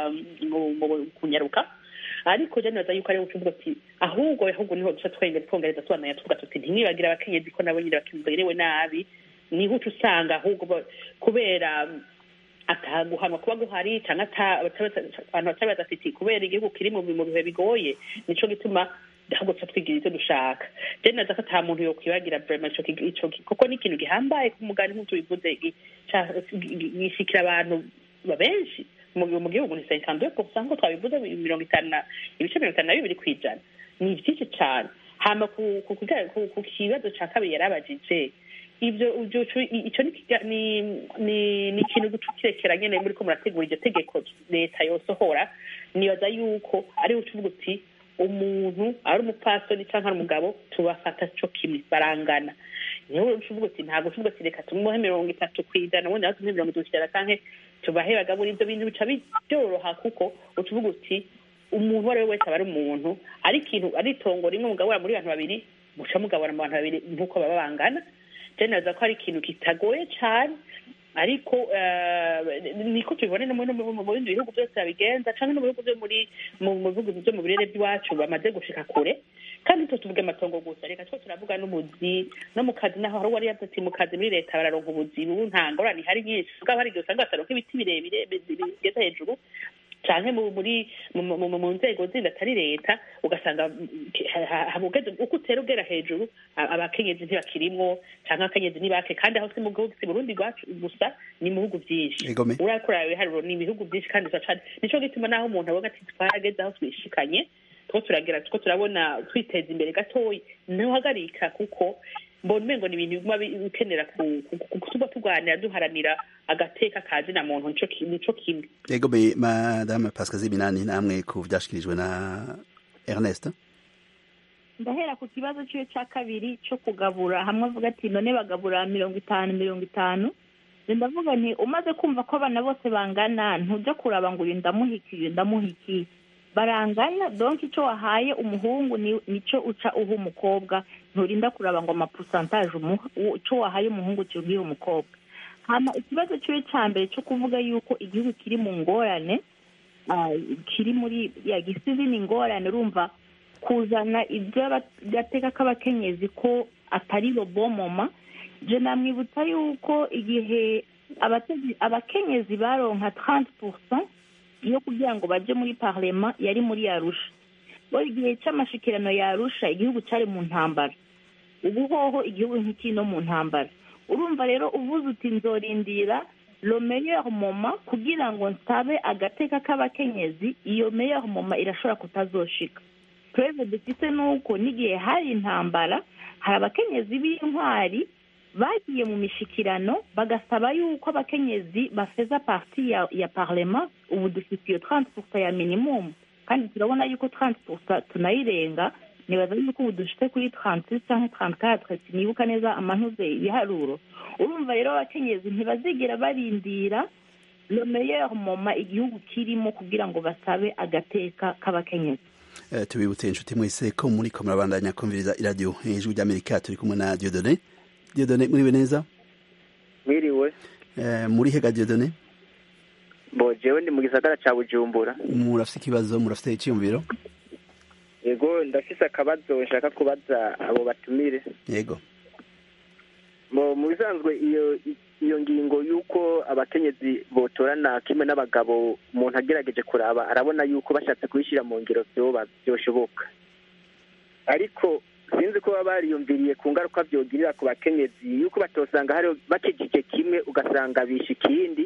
kunyaruka ariko je naza yuko ariho ucuvuga ati ahubwo ahubwo niho duca twengera twongereza tubananya tuvuga tuti ntimwibagire abakenyezi ko nabo nyine bakiberewe nabi niho uca usanga ahubwo kubera ataguhanwa kuba guhari cyangwa abantu batari badafite kubera igihugu kiri mu bihe bigoye nico gituma ahubwo tuca twigira ivyo dushaka je naza ko ata muntu yokwibagira vrema ico kuko ni ikintu gihambaye ku mugani nk'uko bivuze gishikira abantu benshi mu gihugu ni cinquante deux pourcent ko twabivuze mirongo itanu na ibice mirongo itanu na bibiri ku ijana ni byinshi cyane hama ku kibazo ca kabiri yarabajije ibyo ico ni ikintu kirekera nyene muri ko murategura iryo tegeko leta yosohora nibaza yuko ariho ucuvuga uti umuntu ari umupasoni cyangwa ari umugabo tubafata co kimwe barangana niho ucuvuga uti ntabwo ucuvuga uti reka tumuhe mirongo itatu ku ijana ubundi nawe tumuhe mirongo itatu ku ijana canke tubahe bagabura ibyo bintu bica byoroha kuko ucuvuga uti umuntu uwo ari we wese aba ari umuntu ari ikintu ari itongo rimwe mugabura muri bantu babiri muca mugabura mu bantu babiri nk'uko baba bangana je naza ko ari ikintu kitagoye cane ariko niko tubibone no mu bindi bihugu byose babigenza canke no mu bihugu byo muri mu bihugu byo mu birere by'iwacu bamaze gushika kure kandi twe tuvuge amatongo gusa reka two turavuga n'ubuzi no mu kazi naho hari uwari yavuze ati mu kazi muri leta bararonka ubuzi ubu nta ngorane ihari nyinshi ubwo hari igihe usanga bataronka ibiti birebire bigeze hejuru canke muri mu nzego zindi atari leta ugasanga uko utera ugera hejuru abakenyezi ntibakirimwo canke abakenyezi ntibake kandi aho si mu gihugu si burundi rwacu gusa ni mu bihugu vyinshi urakuraba ibiharuro ni ibihugu vyinshi kandi cane nico gituma naho umuntu abona ati twarageze aho twishikanye two turagira two turabona twiteza imbere gatoya ntuhagarika kuko mbona umengo ni ibintu biguma bikenera kutuba tuganira duharanira agateka kazi na muntu nico kimwe yego me madame pascazi binani namwe ku vyashikirijwe na ernest ndahera ku kibazo ciwe ca kabiri co kugabura hamwe avuga ati none bagabura mirongo itanu mirongo itanu ndavuga nti umaze kumva ko abana bose bangana ntuja kuraba ngo uyu ndamuhikiye ndamuhikiye barangana donc icyo wahaye umuhungu nico uca uha umukobwa nturinda kuraba ngo amapusantaje icyo wahaye umuhungu kiubwiye umukobwa hama ikibazo ciwe ca mbere cyo kuvuga yuko igihugu kiri mu ngorane kiri muri ya gisizi ni ingorane urumva kuzana iby'agateka k'abakenyezi ko atari robomoma je namwibutsa yuko igihe abakenyezi baronka 30 yo kugira ngo baje muri parlema yari muri yarusha bo igihe cy'amashikirano yarusha igihugu cyari mu ntambara ubu hoho igihugu nk'ikiri no mu ntambara urumva rero uvuze uti nzorindira lo meilleur moment kugira ngo nsabe agateka k'abakenyezi iyo meilleur moment irashobora kutazoshika twebwe dufite nuko n'igihe hari intambara hari abakenyezi b'intwari bagiye mu mishikirano bagasaba yuko abakenyezi bafeza parti ya, ya parlement ubu dufite iyo 30 ya minimum kandi turabona yuko 30 tunayirenga nibaza yuko ubu dushite kuri 36 cyangwa 34 sinibuka neza amantuze ibiharuro urumva rero abakenyezi ntibazigera barindira le meilleur moment igihugu kirimo kugira ngo basabe agateka k'abakenyezi Eh, tubibutse inshuti mwese ko muri ko murabandanya kumviriza iradiyo ijwi ry'amerika turi kumwe na diodone diodone muriwe neza mwiriwe Eh, muri hega diodone bo jewe ndi mu gisagara ca bujumbura murafite ikibazo murafite icyiyumviro yego ndafise akabazo nshaka kubaza abo batumire yego mu mu bisanzwe iyo iyo ngingo y'uko abakenyezi botorana kimwe n'abagabo umuntu agerageje kuraba arabona y'uko bashatse kubishyira mu ngiro vyoba vyoshoboka ariko sinzi ko baba bariyumviriye ku ngaruka vyogirira ku bakenyezi y'uko batosanga hari bakijije kimwe ugasanga bishe ikindi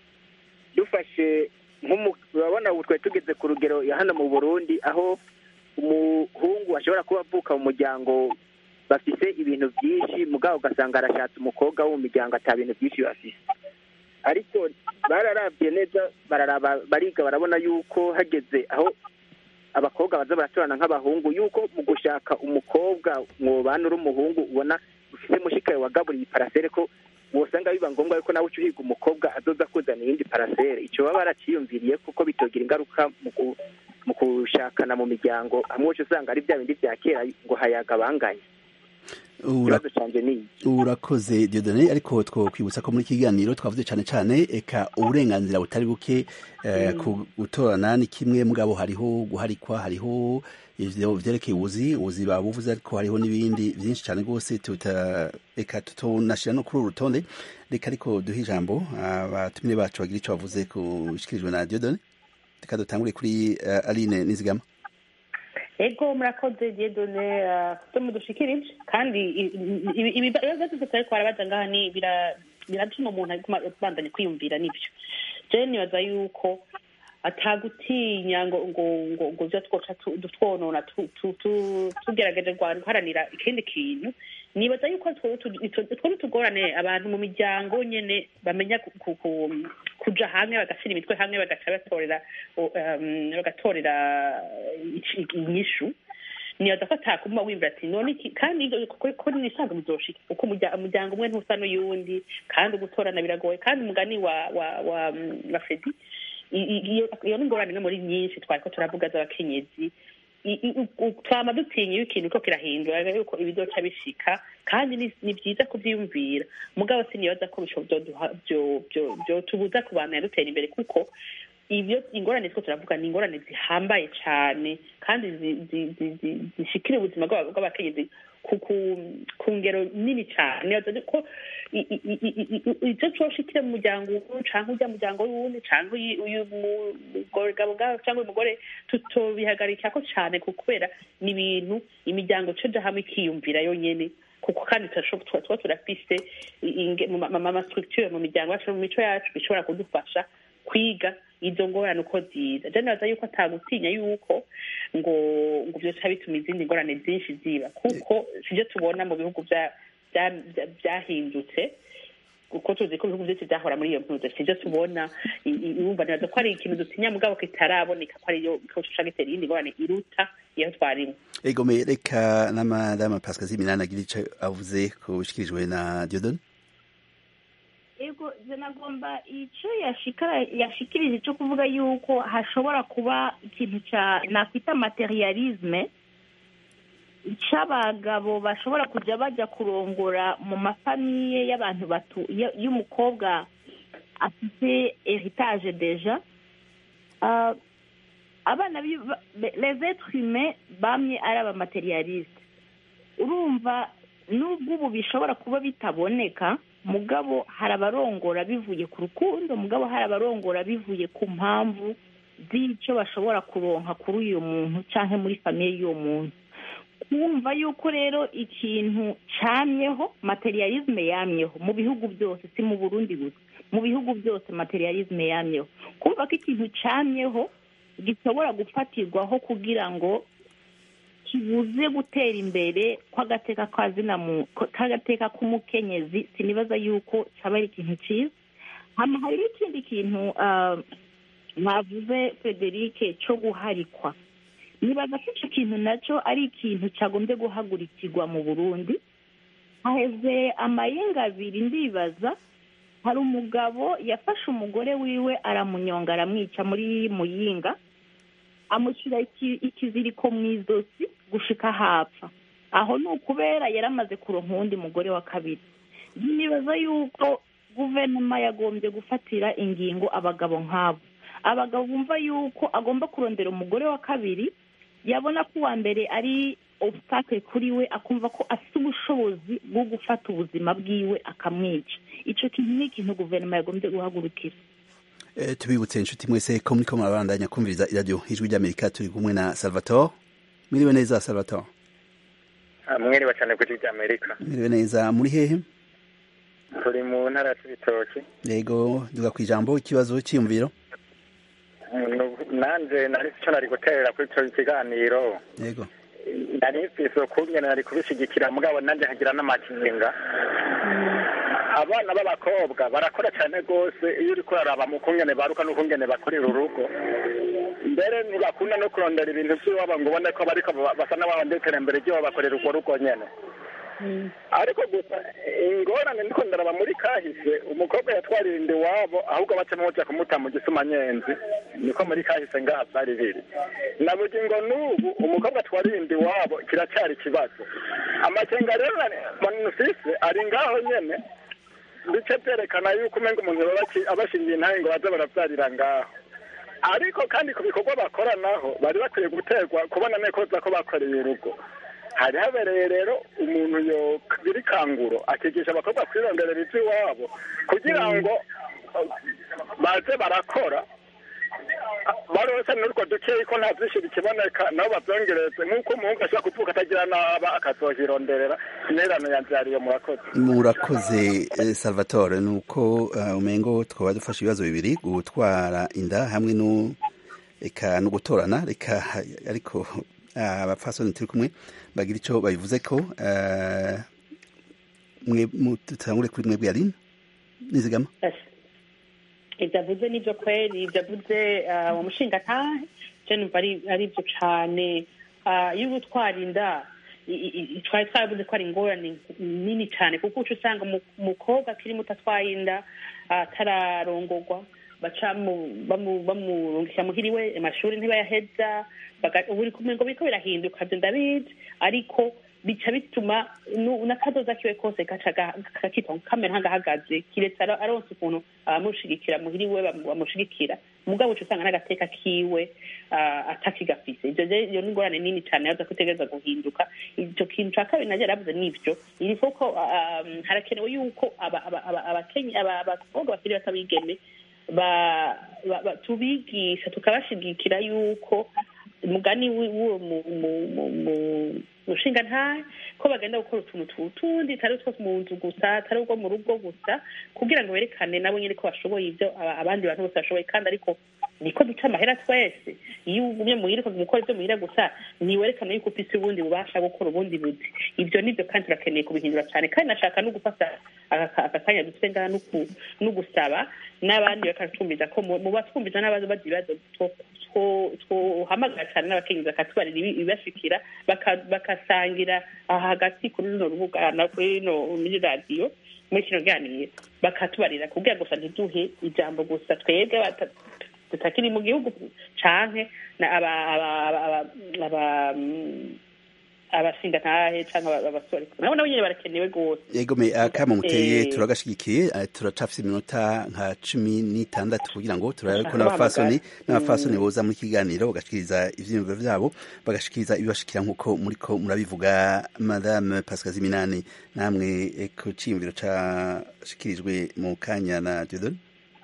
dufashe nk'umu- urabona ubu twari tugeze ku rugero ya hano mu burundi aho umuhungu ashobora kuba avuka mu muryango bafise ibintu byinshi mugabo ugasanga arashatse umukobwa wo mu miryango ata bintu byinshi bafise ariko bararabye neza bararaba bariga barabona yuko hageze aho abakobwa baza baratorana nk'abahungu yuko mu gushaka umukobwa mwobana uri umuhungu ubona ufise mushikaye wagaburiye iparasere ko wosanga biba ngombwa yuko nawe uca uhiga umukobwa azoza kuzana iyindi parasere ico baba baraciyumviriye kuko bitogira ingaruka mu gu- mu gushakana mu miryango hamwe uca usanga ari bya bindi vya kera ngo hayaga banganye Ura- ikibazo canje ni iki urakoze diodone ariko twokwibutsa ko muri iki kiganiro twavuze cyane cyane eka uburenganzira butari buke eh, ku gutorana ni kimwe mugabo hariho guharikwa hariho ivyo vyerekeye ubuzi ubuzi babuvuze ariko hariho n'ibindi vyinshi cyane rwose tuta eka tutonashira no kuri uru rutonde reka ariko duhe ijambo abatumire bacu bagira ico bavuze kushikirijwe na diodone reka dutangure kuri uh, aline nizigama ego murakoze diedone byo mudushikirije kandi i- i- ibi- ibibazo byose turiko barabaza ngaha ni bira- biratuma umuntu aguma abandanya kwiyumvira nivyo jewe nibaza yuko atagutinya ngo ngo ngo ngo vyo twoca tu- twonona tu- tu- tu- tugerageje gwa- guharanira ikindi kintu nibaza yuko two tu- ito- two n'utugorane abantu mu miryango nyene bamenya ku- ku- ku- kuja hamwe bagashira imitwe hamwe bagaca batorera o- um, bagatorera ici- inyishu nibaza ko atakuma wimvira ati none iki kandi ko- ko nisanzwe muzoshika kuko umurya- umuryango umwe ntusa n'uyundi kandi gutorana biragoye kandi umugani wa wa wa wa fredi i- i- iyo iyo ni ingorane imwe muri nyinshi twariko turavuga z'abakenyezi I- i- u- u- twama dutinya iyo ikintu ko kirahindura yuko ibizoca bishika kandi ni ni vyiza kuvyiyumvira mugabo sinibaza ko bisho vyoduha- vyo- vyo- vyotubuza kubandanya dutera imbere kuko ibyo ingorane two turavuga ni ingorane zihambaye cyane kandi zi- zi- zi- zi- zishikira ubuzima bw'aba- bw'abakenyezi ku ku- ku ngero nini cyane Nibaza ko i- i- i- i- i- i- icyo coshikira mu muryango umwe canke urya muryango w'uwundi canke uyu uyu mugabo bwabo cyangwa uyu mugore tutobihagarika ko cyane ku kubera ni ibintu imiryango coja hamwe ikiyumvira yonyene kuko kandi turashoboye tuba tuba turafise inge- mu ma- ma- ma structure mu miryango yacu no mu mico yacu bishobora kudufasha kwiga izo ngorane uko ziza je nibaza yuko atagutinya yuko ngo ngo vyoca bituma izindi ngorane zinshi ziba kuko sivyo tubona mu bihugu vya- vya- vya- vyahindutse kuko tuzi ko ibihugu vyose vyahora muri iyo mpuzo sivyo tubona I- i- urumva nibaza ko ari ikintu dutinya mugabo kitaraboneka ko ariyo ko coca gitera iyindi ngorane iruta iyo twarimwo egome reka na madama pascal ziminani agira ico avuze kushikirijwe na diodone ego je nagomba ico yashikara yashikirije cyo kuvuga yuko hashobora kuba ikintu ca nakwita materialisme c'abagabo bashobora kuja baja kurongora mu mafamiye y'abantu batu y- y'umukobwa afite heritage deja Ah, abana bi- ba- les êtres humains bamye ari abamaterialiste urumva nubwo ubu bishobora kuba bitaboneka mugabo hari abarongora bivuye ku rukundo mugabo hari abarongora bivuye ku mpamvu z'icyo bashobora kuronka kuri uyu muntu cyangwa muri famiye y'uwo muntu kumva yuko rero ikintu camyeho materialisme yamyeho mu bihugu byose si mu burundi gusa mu bihugu byose materialisme yamyeho kumva ko ikintu camyeho gishobora gufatirwaho kugira ngo kibuze gutera imbere kw'agateka kazina mu k'agateka k'umukenyezi sinibaza yuko cyaba ari ikintu cyiza hama hari n'ikindi kintu ah, mwavuze frederic cyo guharikwa nibaza ko icyo kintu nacyo ari ikintu cyagombye guhagurikirwa mu burundi haheze amayenga abiri ndibaza hari umugabo yafashe umugore wiwe aramunyonga aramwica muri muyinga amushyira iki- ikiziriko mu izosi gushika hapfa aho ni ukubera yari amaze kuronka uwundi mugore wa kabiri nibaza yuko guverinoma yagombye gufatira ingingo abagabo nk'abo abagabo bumva yuko agomba kurondera umugore wa kabiri yabona ko uwa mbere ari obstacle kuri we akumva ko afite ubushobozi bwo gufata ubuzima bwiwe akamwica icyo kintu ni ikintu guverinoma yagombye guhagurukira Eh, tubibutse inshuti mwese ko muriko murabandanya kumviriza iradiyo ijwi ry'amerika turi kumwe na salvatore mwiriwe neza salvatore mwiriwe cyane ku gihugu cy'amerika mwiriwe neza muri hehe turi mu ntara ya cibitoki yego duga ku ijambo ikibazo cyiyumviro nanjye nari icyo nari guterera kuri icyo kiganiro yego nari mfise ukungene nari kubishyigikira mugabo nanjye nkagira n'amakinga abana b'abakobwa barakora cyane rwose iyo uri kuraraba mu kungene baruka n'ukungene bakorera urugo mbere ntibakunda no kurondera ibintu by'iwabo ngo ubone ko bariko ba- basa n'abahonda iterambere ry'iwabo bakorera urwo rugo nyene ariko gusa ingorane ndiko ndaraba muri kahise umukobwa yatwarira inda iwabo ahubwo bacamo baja kumuta mu gisuma-nyenzi niko muri kahise ngaha vyari biri na bugingo n'ubu umukobwa atwarira inda iwabo kiracyari ikibazo amakenga rero manufise ari ngaho nyene bice vyerekana yuko umenga umuntu baba aki- abashingiye intahe ngo baze baravyarira ngaho ariko kandi ku bikorwa bakora naho bari bakwiye guterwa kubona nekoza ko bakoreye urugo hari habereye rero umuntu yogira ikanguro akigisha abakobwa kwironderera ivy'iwabo kugira ngo uh, baze barakora barose n'urwo dukeyi ko nta vyinshi bikiboneka nabo bavyongereze nk'uko umuhungu ashobora kuvuka atagira n'aba akazohironderera intererano yanvyariye murakoze murakoze eh, salvatore ni uko eh, umengo twaba dufashe ibibazo bibiri gutwara inda hamwe no eka no gutorana reka ariko ah, abapfasoni turi kumwe bagira ico babivuze ko eh, mwe mu- tutangure kuri mwebwe yarine nizigama ibyo avuze nibyo kweri ibyo avuze ah, uwo mushingantahe je numva ari ari byo cane Ah, iyo uba utwara inda i- i- i- twari twaravuze ko ari ingorane nini cane kuko uca usanga umu- umukobwa akiri muto atwaye inda ah, atararongorwa baca mu- bamu- bamurungikira muhira iwe amashuri ntibayaheza baga- ubu uri kumwe ngo biriko birahinduka vyo ndabizi ariko bica bituma nu- n'akazoza kiwe kose gaca ga- kakitwa kamera nk'agahagaze kiretse aro- aronse ukuntu abamushigikira muhira iwe bamu- bamushigikira mugabo uca usanga n'agateka kiwe ah, atakigafise ivyo rero iyo ni ingorane nini cane yaza kutegereza guhinduka ico kintu ca kabiri naje yaravuze nivyo iri koko ah, um, harakenewe yuko aba- aba- aba- abakenyi- aba- abakobwa bakiri bato bigeme ba- ba- ba- tubigisha tukabashigikira yuko umugani wi- w'uwo mu- mu- mu- mu- mushinga ntahe ko bagenda gukora utuntu tu- tundi tari two mu nzu gusa tari ubwo mu rugo gusa kugira ngo berekane nabo nyine ko bashoboye ibyo aba- abandi bantu bose bashoboye kandi ariko niko duca amahera twese iyo ugumye muhira ukaza gukora ibyo muhira gusa ntiwerekana yuko ufise ubundi bubasha gukora ubundi buzi ibyo nibyo kandi turakeneye kubihindura cyane kandi nashaka no gufata aka aka kanya dufite ngaha no ku- no gusaba n'abandi bakatwumviza ko mu mu batwumviza n'abaza bagira ibibazo two- two- twohamagara cyane n'abakenyezi bakatubarira ibi- ibibashikira baka- bakasangira aha hagati kuri runo rubuga na kuri rino muri radiyo muri kino ganiro bakatubarira kugira gusa ntiduhe ijambo gusa twebwe bata- tutakiri mu gihugu canke na aba aba aba aba- aba mm, abashingantahe canke aba- abasore nabo nabo nyene barakenewe rwose yego me akamo muteye Eh. turagashigikiye eh, turacafise iminota nka cumi n'itandatu kugira ngo turabe ko Bashaka n'abafasoni bahamagara. n'abafasoni boza muri kiganiro bagashikiriza ivyiyumviro vyabo bagashikiriza ibibashikira nk'uko muriko murabivuga madame pascal ziminani namwe eh, ku ciyumviro cashikirijwe mu kanya na dieudonne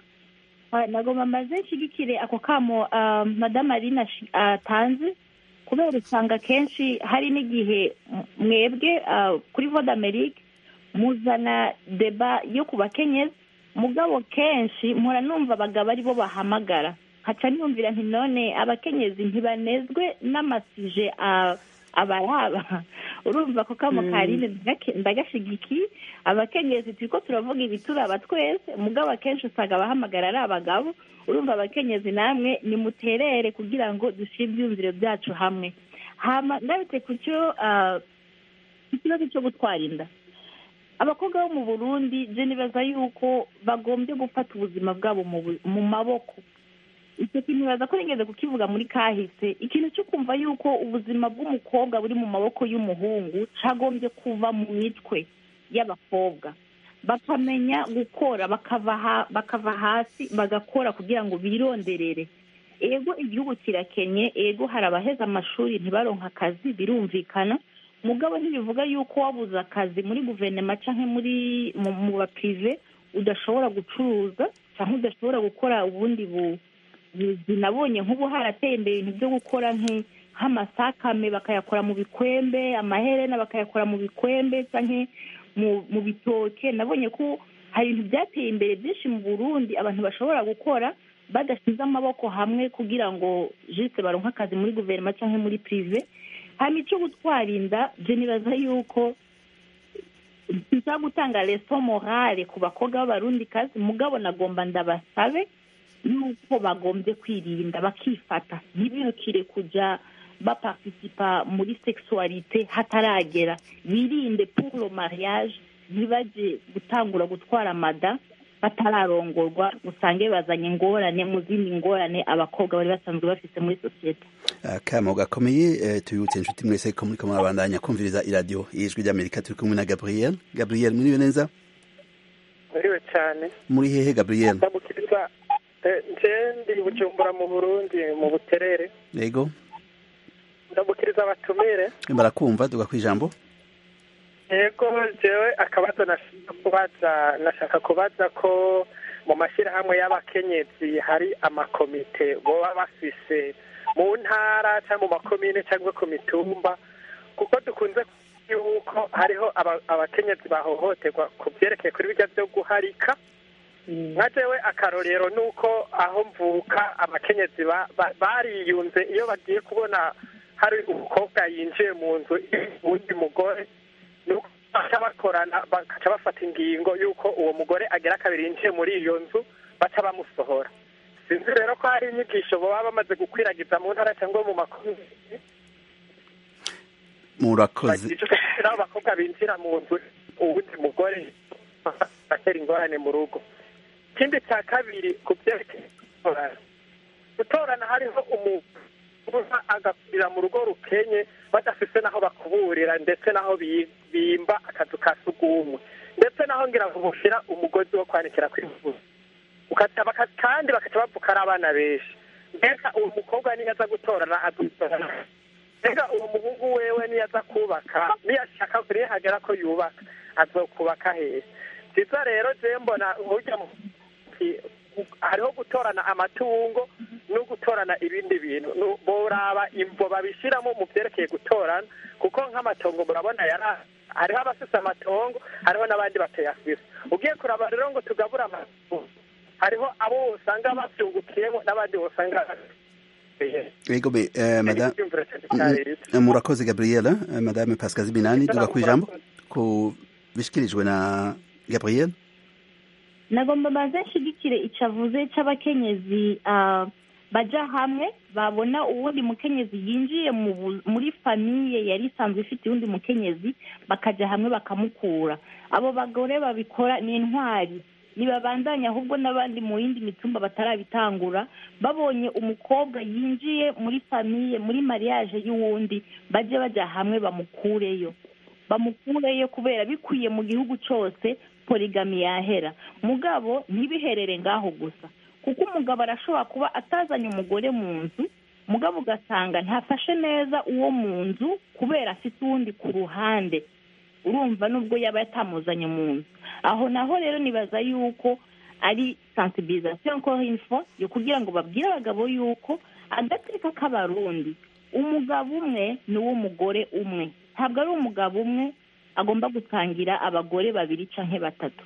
Ah, nagomba maze nshigikire ako kamo ah, madamu arina ashi- atanze kubera usanga kenshi hari n'igihe m- mwebwe ah, kuri voda amerike muzana deba yo ku bakenyezi mugabo kenshi mpora numva abagabo ari bo bahamagara nkaca niyumvira nti none abakenyezi ntibanezwe n'amasije ah, abaraba urumva ko kamo Mm. karine ndagake- ndagashigikiye abakenyezi turiko turavuga ibituraba twese mugabo akenshi usanga abahamagara ari abagabo urumva abakenyezi namwe nimuterere kugira ngo dushyire ibyumviro byacu hamwe hama ndabitse ku cyo ah, ikibazo cyo gutwara inda abakobwa bo mu burundi je nibaza yuko bagombye gufata ubuzima bwabo mu bu- mu maboko icyo kintu baza ko nigeze kukivuga muri kahise ikintu cyo kumva yuko ubuzima bw'umukobwa buri mu maboko y'umuhungu cyagombye kuva mu mitwe y'abakobwa bakamenya gukora bakava ha- bakava hasi bagakora kugira ngo bironderere ego igihugu kirakenye ego hari abaheza amashuri ntibaronka akazi birumvikana mugabo ntibivuga yuko wabuze akazi muri guverinoma cyangwa muri mu mu bapirive udashobora gucuruza cyangwa udashobora gukora ubundi bu buzi nabonye nk'ubu harateye imbere ibintu byo gukora nk'i- nk'amasakame bakayakora mu bikwembe amaherena bakayakora mu bikwembe cyangwa mu mu bitoke nabonye ko hari ibintu byateye imbere byinshi mu burundi abantu bashobora gukora badashyize amaboko hamwe kugira ngo jisite baronke akazi muri guverinoma cyangwa muri pirive hanyuma icyo gutwara inda byo nibaza yuko nza gutanga leso morale ku bakobwa b'abarundikazi mugabo nagomba ndabasabe yuko bagombye kwirinda bakifata ntibirukire kujya baparticipa muri sexualité hataragera birinde pour le mariage ntibajye gutangura gutwara mada batararongorwa usange bazanye ingorane mu zindi ngorane abakobwa bari basanzwe bafite muri sosiyete akamo gakomeye eh, tubibutse inshuti mwese ko muriko murabandanya kumviriza iradiyo ijwi ry'amerika turi kumwe na gabriel gabriel muriwe neza muriwe cyane muri hehe gabriel ndamukiriza eh, nje ndi bujumbura mu burundi mu buterere yego ndamukiriza abatumire barakumva duga kwijambo yego jewe akabazo nashaka kubaza nashaka kubaza ko mu mashyirahamwe y'abakenyezi hari amakomite boba bafise mu ntara cyangwa mu makomine cyangwa ku mitumba kuko dukunze kuvuga yuko hariho aba- abakenyezi bahohoterwa ku byerekeye kuri bijya byo guharika nka jewe akarorero ni uko aho mvuka abakenyezi ba- ba- bariyunze iyo bagiye kubona hari umukobwa yinjiye mu nzu uwundi mugore nuko baca bakorana bakaca bafata ingingo y'uko uwo mugore agera kabiri yinjiye muri iyo nzu baca bamusohora sinzi rero ko hari inyigisho baba bamaze gukwiragiza mu ntara cyangwa mu makomine murakoze bagiye n'abo bakobwa binjira mu nzu uwundi mugore batera ingorane mu rugo ikindi cya kabiri ku byerekeye gutorana gutorana hariho umuntu uza agakurira mu rugo rukenye badafise n'aho bakuburira ndetse n'aho bi- bimba akazu ka sugumwe ndetse n'aho ngira ngo bushyira umugozi wo kwanikira kwivuza Ukaca baka- kandi bakaca bavuka ari abana benshi mbega uwo mukobwa niyo aza gutorana adutorana mbega uwo muhungu wewe niyo aza kubaka niyo ashaka niyo hagera ko yubaka azokubaka hehe byiza rero je mbona burya mu- i- hariho gutorana amatungo no gutorana ibindi bintu Nu- boraba imvo babishyiramo mu byerekeye gutorana kuko nk'amatongo murabona yara hariho abafise amatongo hariho n'abandi batayafise ugiye kuraba rero ngo tugabure amatongo hariho abo usanga babyungukiyemo n'abandi usanga yego be eh, madame icyumviro cyane cyaretse Mm, murakoze gabriela eh, madame pascal binani duga kwijambo ku bishikirijwe na gabriel nagomba baze nshigikire icyo avuze cy'abakenyezi ah, baja hamwe babona uwundi mukenyezi yinjiye mu bu- muri famiye yari isanzwe ifite uwundi mukenyezi bakajya hamwe bakamukura abo bagore babikora ni intwari ntibabandanya ahubwo n'abandi mu yindi mitumba batarabitangura babonye umukobwa yinjiye muri famiye muri mariage y'uwundi bajye bajya hamwe bamukureyo bamukureyo kubera bikwiye mu gihugu cyose porigami yahera mugabo ntibiherere ngaho gusa kuko umugabo arashobora kuba atazanye umugore mu nzu mugabo ugasanga ntafashe neza uwo mu nzu kubera afite uwundi ku ruhande urumva nubwo yaba yatamuzanye mu nzu aho naho rero nibaza yuko ari sensibilisation encore une fois yo kugira ngo babwire abagabo yuko agateka k'abarundi umugabo umwe ni uw'umugore umwe ntabwo ari umugabo umwe agomba gutangira abagore babiri canke batatu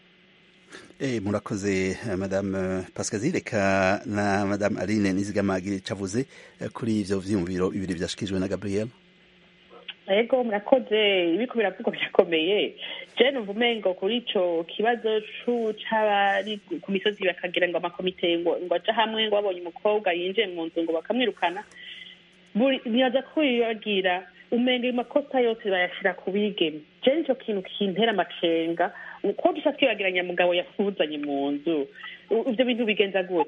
Eh, murakoze eh, madame eh, pascal reka na madame aline nizigamagire cavuze eh, kuri ivyo vyiyumviro bibiri vyashikirijwe na gabriel ego murakoze ibiko biravugwa birakomeye je numva umengo kuri ico kibazo cu c'abari ku misozi bakagira ngo amakomite ngo ngo aja hamwe ngo babonye umukobwa yinjiye mu nzu ngo bakamwirukana buri nibaza ko bibagira umenga amakosa yose bayashira ku bigeme je nico kintu kintera amacenga ko dusa twibagiranya mugabo yafuzanye mu nzu U- ivyo bintu bigenza gute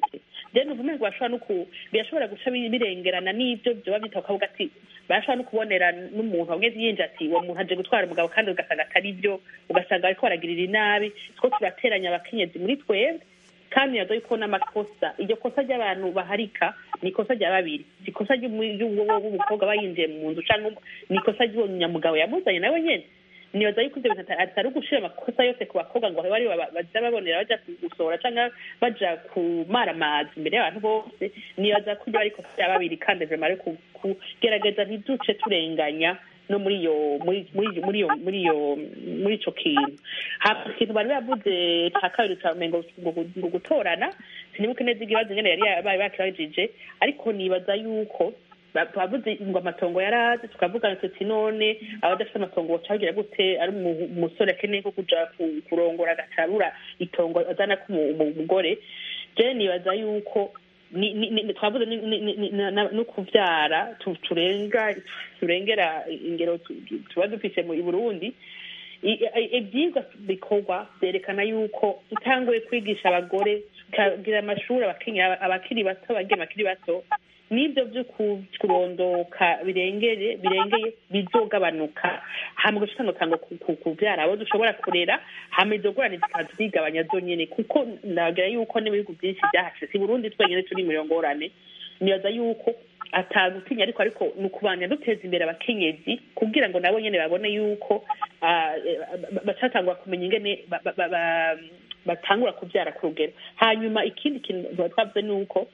rero numva umengo bashobora no ku birashobora guca bi- birengerana n'ibyo byoba byita ukavuga ati barashobora no kubonera n'umuntu wamwe yinjira ati uwo muntu aje gutwara umugabo kandi ugasanga atari byo ugasanga ariko baragirira inabi two turateranya abakenyezi muri twebwe kandi yaza yuko n'amakosa iryo kosa ry'abantu baharika ni ikosa rya babiri si ikosa ry'umukobwa aba yinjiye mu nzu cyangwa ni ikosa ry'uwo munyamugabo yamuzanye nawe nyene nibaza yuko ibyo bintu ata- atari ugushira amakosa yose ku bakobwa ngo bari baja babonera baja gusohora cyangwa baja kumara amazi imbere y'abantu bose nibaza ko ibyo ari ikosa rya babiri kandi vrema ari ku- kugerageza ntiduce turenganya no muri iyo muri muri muri iyo muri iyo muri ico kintu hama ikintu bari bavuze ca kabiri ca mengo ngo ngo gutorana sinibuke neza ikibazo nyene yari yabaye bakibajije ariko nibaza yuko ba- bavuze ngo amatongo yaraze tukavuga tuti none abadafite amatongo bacagira gute ari umu- umusore akeneye ko kuja ku- kurongora agacarura itongo azana ko umugore je nibaza yuko ni- ni- ni- twavuze ni- ni- ni- ni- na- na- no kuvyara tu- turenga turengera ingero tu- tu- tuba dufise mu i burundi I- i- ivyigwa bikorwa vyerekana yuko utanguye kwigisha abagore tukagira amashuri abakenyera abakiri bato abageni bakiri bato n'ibyo byo ku- kurondoka birengeye birengeye bizogabanuka hama ugaca utanga kuvyara abo dushobora kurera hama izo ngorane zikaza zigabanya zonyene kuko ndagira yuko n'ibihugu byinshi byahashe si burundi twenyene turi mu iyo ngorane nibaza yuko atagutinya ariko ariko ni ukubanya duteza imbere abakenyezi kugira ngo nabo nyene babone yuko ah, eh, ba- bacatangura kumenya ingene ba- ba- ba- ba- batangura kuvyara ku rugero hanyuma ikindi kintu tuba twavuze ni uko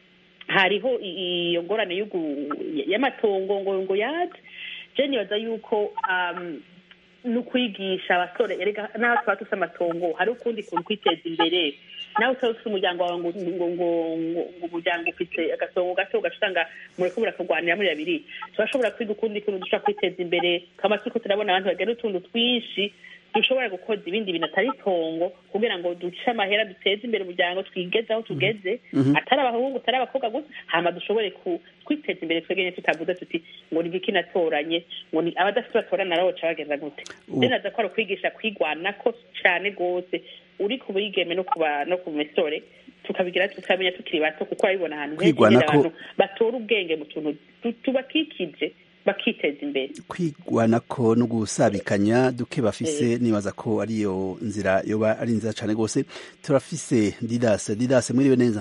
hariho i- iyo ngorane y'ugu- y'amatongo ngo ngo yaje je nibaza yuko um, ni ukwigisha abasore erega naho tuba dufite amatongo hari ukundi kuntu kwiteza imbere nawe utaba ufite umuryango wawe ngo ngo ngo ngo ngo umuryango ufite agasongo gato ugaca usanga muriko murakurwanira muri babiri turashobora kwiga ukundi kuntu dushobora kwiteza imbere kama turiko turabona abantu bagenda utuntu twinshi dushobora gukoza ibindi bintu atari itongo kugira ngo duce amahera duteze imbere umuryango twigeze aho tugeze Mhm. atari abahungu atari abakobwa gusa hama dushobore ku- kwiteza imbere twegenye tutavuze tuti ngo ni igiki natoranye ngo ni abadafite batorana nabo baca bagenda gute Ubu- rero naza ko ari ukwigisha kwigwanako cane rwose uri ku bigeme no ku ba- no ku misore tukabigira tukamenya tukiri bato kuko urabibona ahantu henshi Kwigwanako- nyene abantu batora ubwenge mu tuntu tu- tubakikije bakiteza imbere kwigwanako no gusabikanya duke bafise nibaza ko ariyo nzira yoba ari nziza cane rwose turafise didase didase mwiriwe neza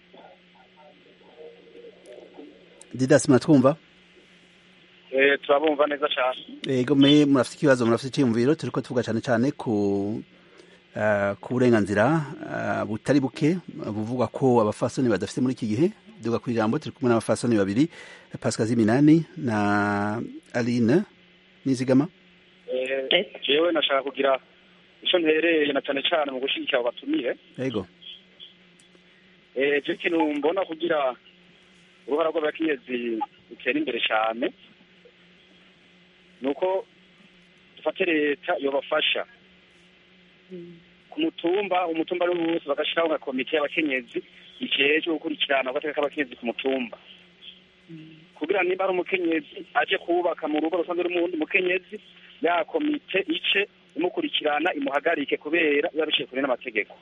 didase muratwumva Eh, turabumva neza cyane ego me murafite ikibazo murafite icyiyumviro turiko tuvuga cane cane ku ah, ku burenganzira ah, butari buke buvugwa ko abafasoni badafite muri iki gihe duga ku ijambo turi kumwe n'abafasoni babiri pascal ziminani na aline nizigama Eh, jewe nashaka kugira ico ntereye na cane cane mu gushigikira abo batumire ego Eh, je ikintu mbona kugira uruhara rw'abakenyezi rutera imbere cane nuko dufate leta yobafasha ku mutumba umutumba ari wose bagashiraho nka komite y'abakenyezi ijejwe gukurikirana agateka k'abakenyezi ku mutumba kugira niba ari umukenyezi aje kubaka mu rugo rusanzwe rw'umundi mukenyezi ya komite ice imukurikirana imuhagarike kubera biba biciye kure n'amategeko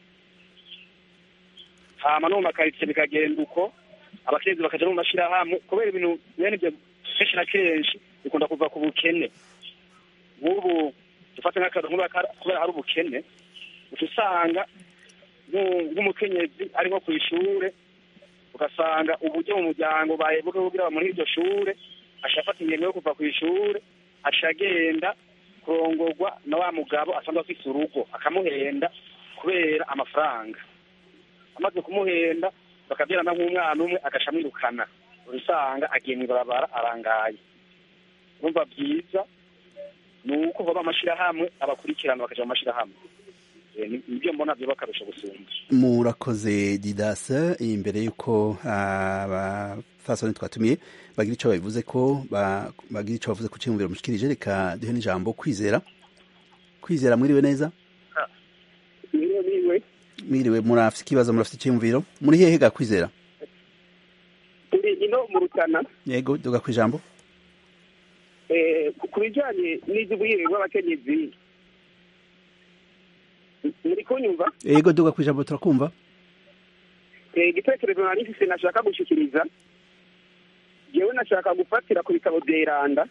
hama no mu makaritsiye bikagenda uko abakenyezi bakaja no mu mashirahamwe kubera ibintu bene ibyo kenshi na kenshi bikunda kuva ku bukene nk'ubu dufate nk'akazi nk'ubu aka- kubera hari ubukene uca usanga nk'u- nk'umukenyezi ari nko ku ishure ugasanga uburyo mu muryango bahebuke kugira muri iryo shure aca afata ingingo yo kuva ku ishure aca agenda kurongorwa na wa mugabo asanzwe afise urugo akamuhenda kubera amafaranga amaze kumuhenda bakabyarana nk'umwana umwe agaca amwirukana usanga agiye mw'ibarabara arangaye urumva byiza ni uko baba amashirahamwe abakurikirana bakaja mu mashirahamwe Eh, ni- nibyo mbona vyoba akarusho gusumba murakoze didase imbere y'uko abafasoni twatumiye bagira icyo babivuze ko ba- bagira icyo bavuze ku cyiyumviro mushikirije reka duhe n'ijambo kwizera kwizera mwiriwe neza niwe niwe mwiriwe murafite ikibazo murafite icyiyumviro muri hehe ga kwizera turi ino mu rutana yego duga ku ijambo eh, ku- ku bijyanye n'iby'ubwirire bw'abakenyezi muri kunyumva yego duga ku ijambo turakumva Eh, igitekerezo nari mfise nashaka gushikiriza jewe nashaka gufatira ku bitabo vyeranda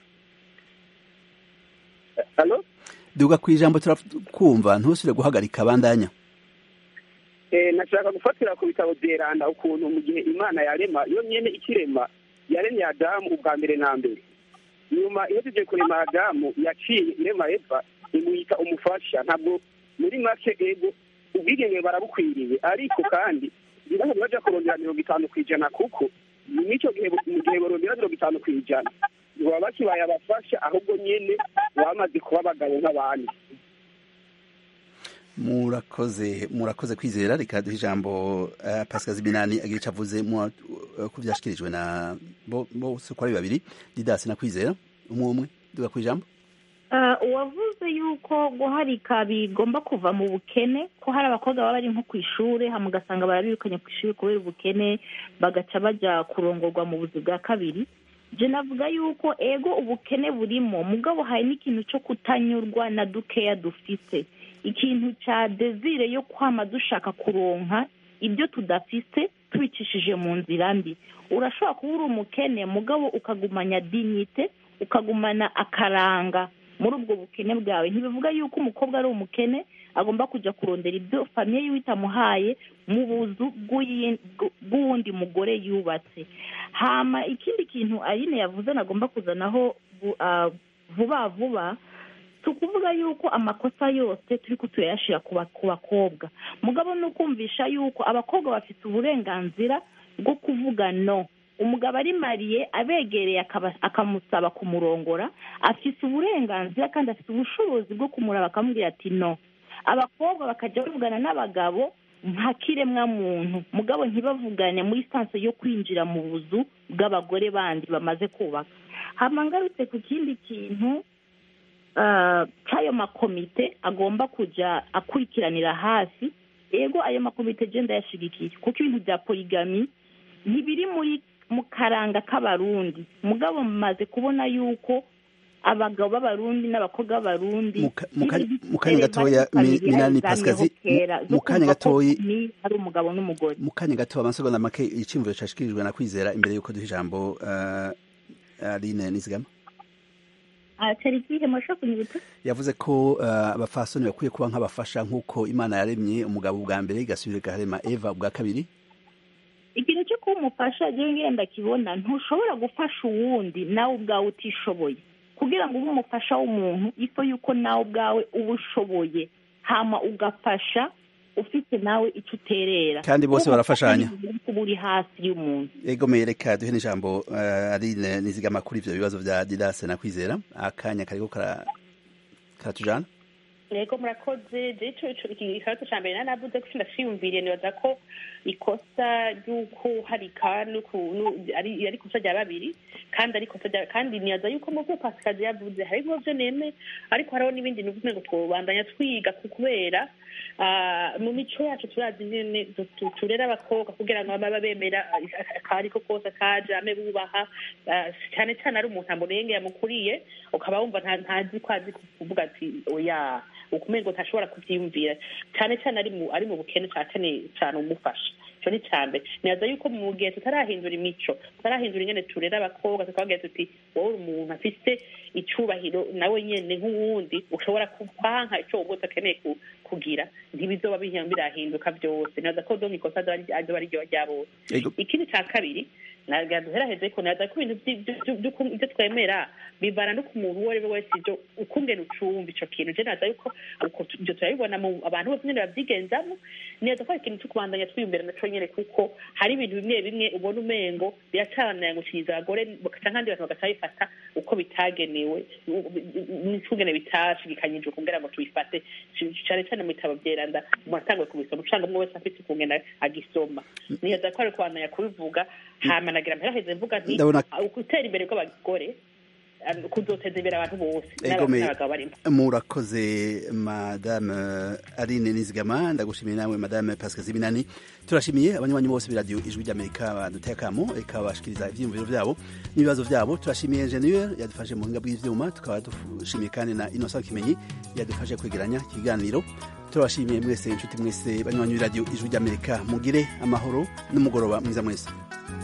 halo duga ku ijambo turakumva ntusubire guhagarika bandanya Eh, nashaka gufatira ku bitabo vyeranda ukuntu mu gihe imana yarema yo nyene ikirema yaremye adamu ubwa mbere na mbere nyuma iyo tuje kurema adamu yaciye irema eva imuyita umufasha ntabwo muri make ego ubwigenge barabukwiriye ariko kandi ntibahari baja kurondera mirongo itanu ku ijana kuko mw'ico gihe mu gihe barondera mirongo itanu ku ijana ntibaba bakibaye abafasha ahubwo nyene bamaze kuba abagabo nk'abandi murakoze murakoze kwizera reka duhe ijambo uh, pascal ziminani agira ico avuze mu uh, ku vyashikirijwe na bo bose uko ari babiri didasi na kwizera umwe umwe duga ku ijambo Ah, uwavuze yuko guharika bigomba kuva mu bukene ko hari abakobwa baba bari nko ku ishuri hama ugasanga barabirukanye ku ishuri kubera ubukene bagaca baja kurongorwa mu buzi bwa kabiri je navuga yuko ego ubukene burimo mugabo hari n'ikintu cyo kutanyurwa na dukeya dufise ikintu ca desire yo kwama dushaka kuronka ibyo tudafise tubicishije mu nzira mbi urashobora kuba uri umukene mugabo ukagumanya dignite ukagumana akaranga muri ubwo bukene bwawe ntibivuga yuko umukobwa ari umukene agomba kujya kurondera ibyo famiye yiwe itamuhaye mu buzu bw'uyi- bw- bw'uwundi mugore yubatse hama ikindi kintu ayine yavuze nagomba kuzanaho bu- ah, vuba vuba si ukuvuga yuko amakosa yose turi ko tuyashira ku ba- ku bakobwa mugabo ni ukumvisha yuko abakobwa bafite uburenganzira bwo kuvuga no umugabo ari mariye abegereye akaba- akamusaba kumurongora afite uburenganzira kandi afite ubushobozi bwo kumuraba akamubwira ati no abakobwa bakajya bavugana n'abagabo nka kiremwa muntu mugabo ntibavugane muri sanse yo kwinjira mu buzu bw'abagore bandi bamaze kubaka hama ngarutse ku kindi kintu ah, cy'ayo makomite agomba kujya akurikiranira hafi ego ayo makomite je ndayashigikiye kuko ibintu bya poligami ntibiri muri mu karanga k'abarundi mugabo mumaze kubona yuko abagabo b'abarundi n'abakobwa b'abarundi Muka- muka- n'ibindi mu kanya gatoya, family Mi- Minani zamyeho Pascazi, kera, mu- zo mu kanya kumva ko gatoyi- ni ari umugabo n'umugore mu kanya gato amasegonda make iciyumviro cashikirijwe na kwizera imbere yuko duha ijambo uh, aline nizigama Ah, cyari ikihe murashobora kunyibutsa yavuze ko uh, abafasoni bakwiye kuba nk'abafasha nk'uko imana yaremye umugabo ubwa mbere igasubira igarema eva ubwa kabiri ikintu cyo kuba umufasha rero ngenda kibona ntushobora gufasha uwundi nawe ubwawe utishoboye kugira ngo ube umufasha w'umuntu ifo yuko nawe ubwawe uba ushoboye hama ugafasha ufite nawe icyo uterera Kandi bose Kuba barafashanya. umufasha ni kuba uri hasi y'umuntu egomeye reka duhe n'ijambo uh, aline nizigama kuri ivyo bibazo vya didase na kwizera akanya kariko kara- karatujana yego murakoze je ico ico iki ikibazo ca mbere nanavuze ko ndaciyumviriye nibaza ko ikosa ry'ukuharika n'uku- nu- ari ari ikosa rya babiri kandi ari ikosa rya kandi nibaza yuko mu byo pasikazi yavuze harimwo vyo neme ariko hariho n'ibindi nuvuze ngo twobandanya twiga ku kubera ah, mu mico yacu turazi nyene du- tu- turera abakobwa kugira ngo baba bemera akari ko kose kaje ame bubaha ah, cyane cyane ari umuntu amurenge yamukuriye ukaba wumva nta- ntazi ko azi kuvuga ati oya ukumengo ntashobora kuvyiyumvira cyane cyane ari mu ari mu bukene cyane cyane umufasha ico ni cambe nibaza yuko mu gihe tutarahindura imico tutarahindura ingene turera abakobwa tukababwira tuti wowe uri umuntu afise icubahiro nawe nyene nk'uwundi ushobora kwanka ico wowe utakeneye ku- kugira ntibizoba bihi- birahinduka vyose nibaza ko donka ikosa azoba ari- azoba ari ryo rya bose Ego. ikindi ca kabiri nagira duheraheze ko naza ko ibintu vyi- vy- vy- vy- vyo twemera bivana no ku muntu uwo ari we wese ivyo ukungene ucumva ico kintu je naza yuko uko tu- ivyo turabibona mu abantu bose nyene bavyigenzamo neza ko ari ikintu co kubandanya twiyumvira naco nyene kuko hari ibintu bimwe bimwe ubona umengo biracanayangukiriza abagore canke abandi bantu bagaca bifata uko bitagenewe n'icungene bitashigikanyijwe kugira ngo tubifate cane cane mu bitabo vyeranda umuntu atanguye kubisoma ucanga umwe wese afise ukungene agisoma nibaza ko ari kubandanya kubivuga hama nagira mperaheze mvuga nti Ndabona- ah, gutera imbere kw'abagore ah, kuzoteza imbere abantu bose n'aba- egomeye n'abagabo barimo murakoze madame aline nizigama ndagushimiye nawe madame pascal zibinani turashimiye abanywanyi bose b'iradiyo ijwi ry'amerika baduteye akamo ikabashikiriza ivyiyumviro vyabo n'ibibazo vyabo turashimiye ingenieur yadufashe mu buhinga bw'ivyuma tukaba dushimiye kandi na innocent kimenyi yadufashe kwegeranya ikiganiro turabashimiye mwese inshuti mwese banywanyi radiyo ijwi ry'amerika mugire amahoro n'umugoroba mwiza mwese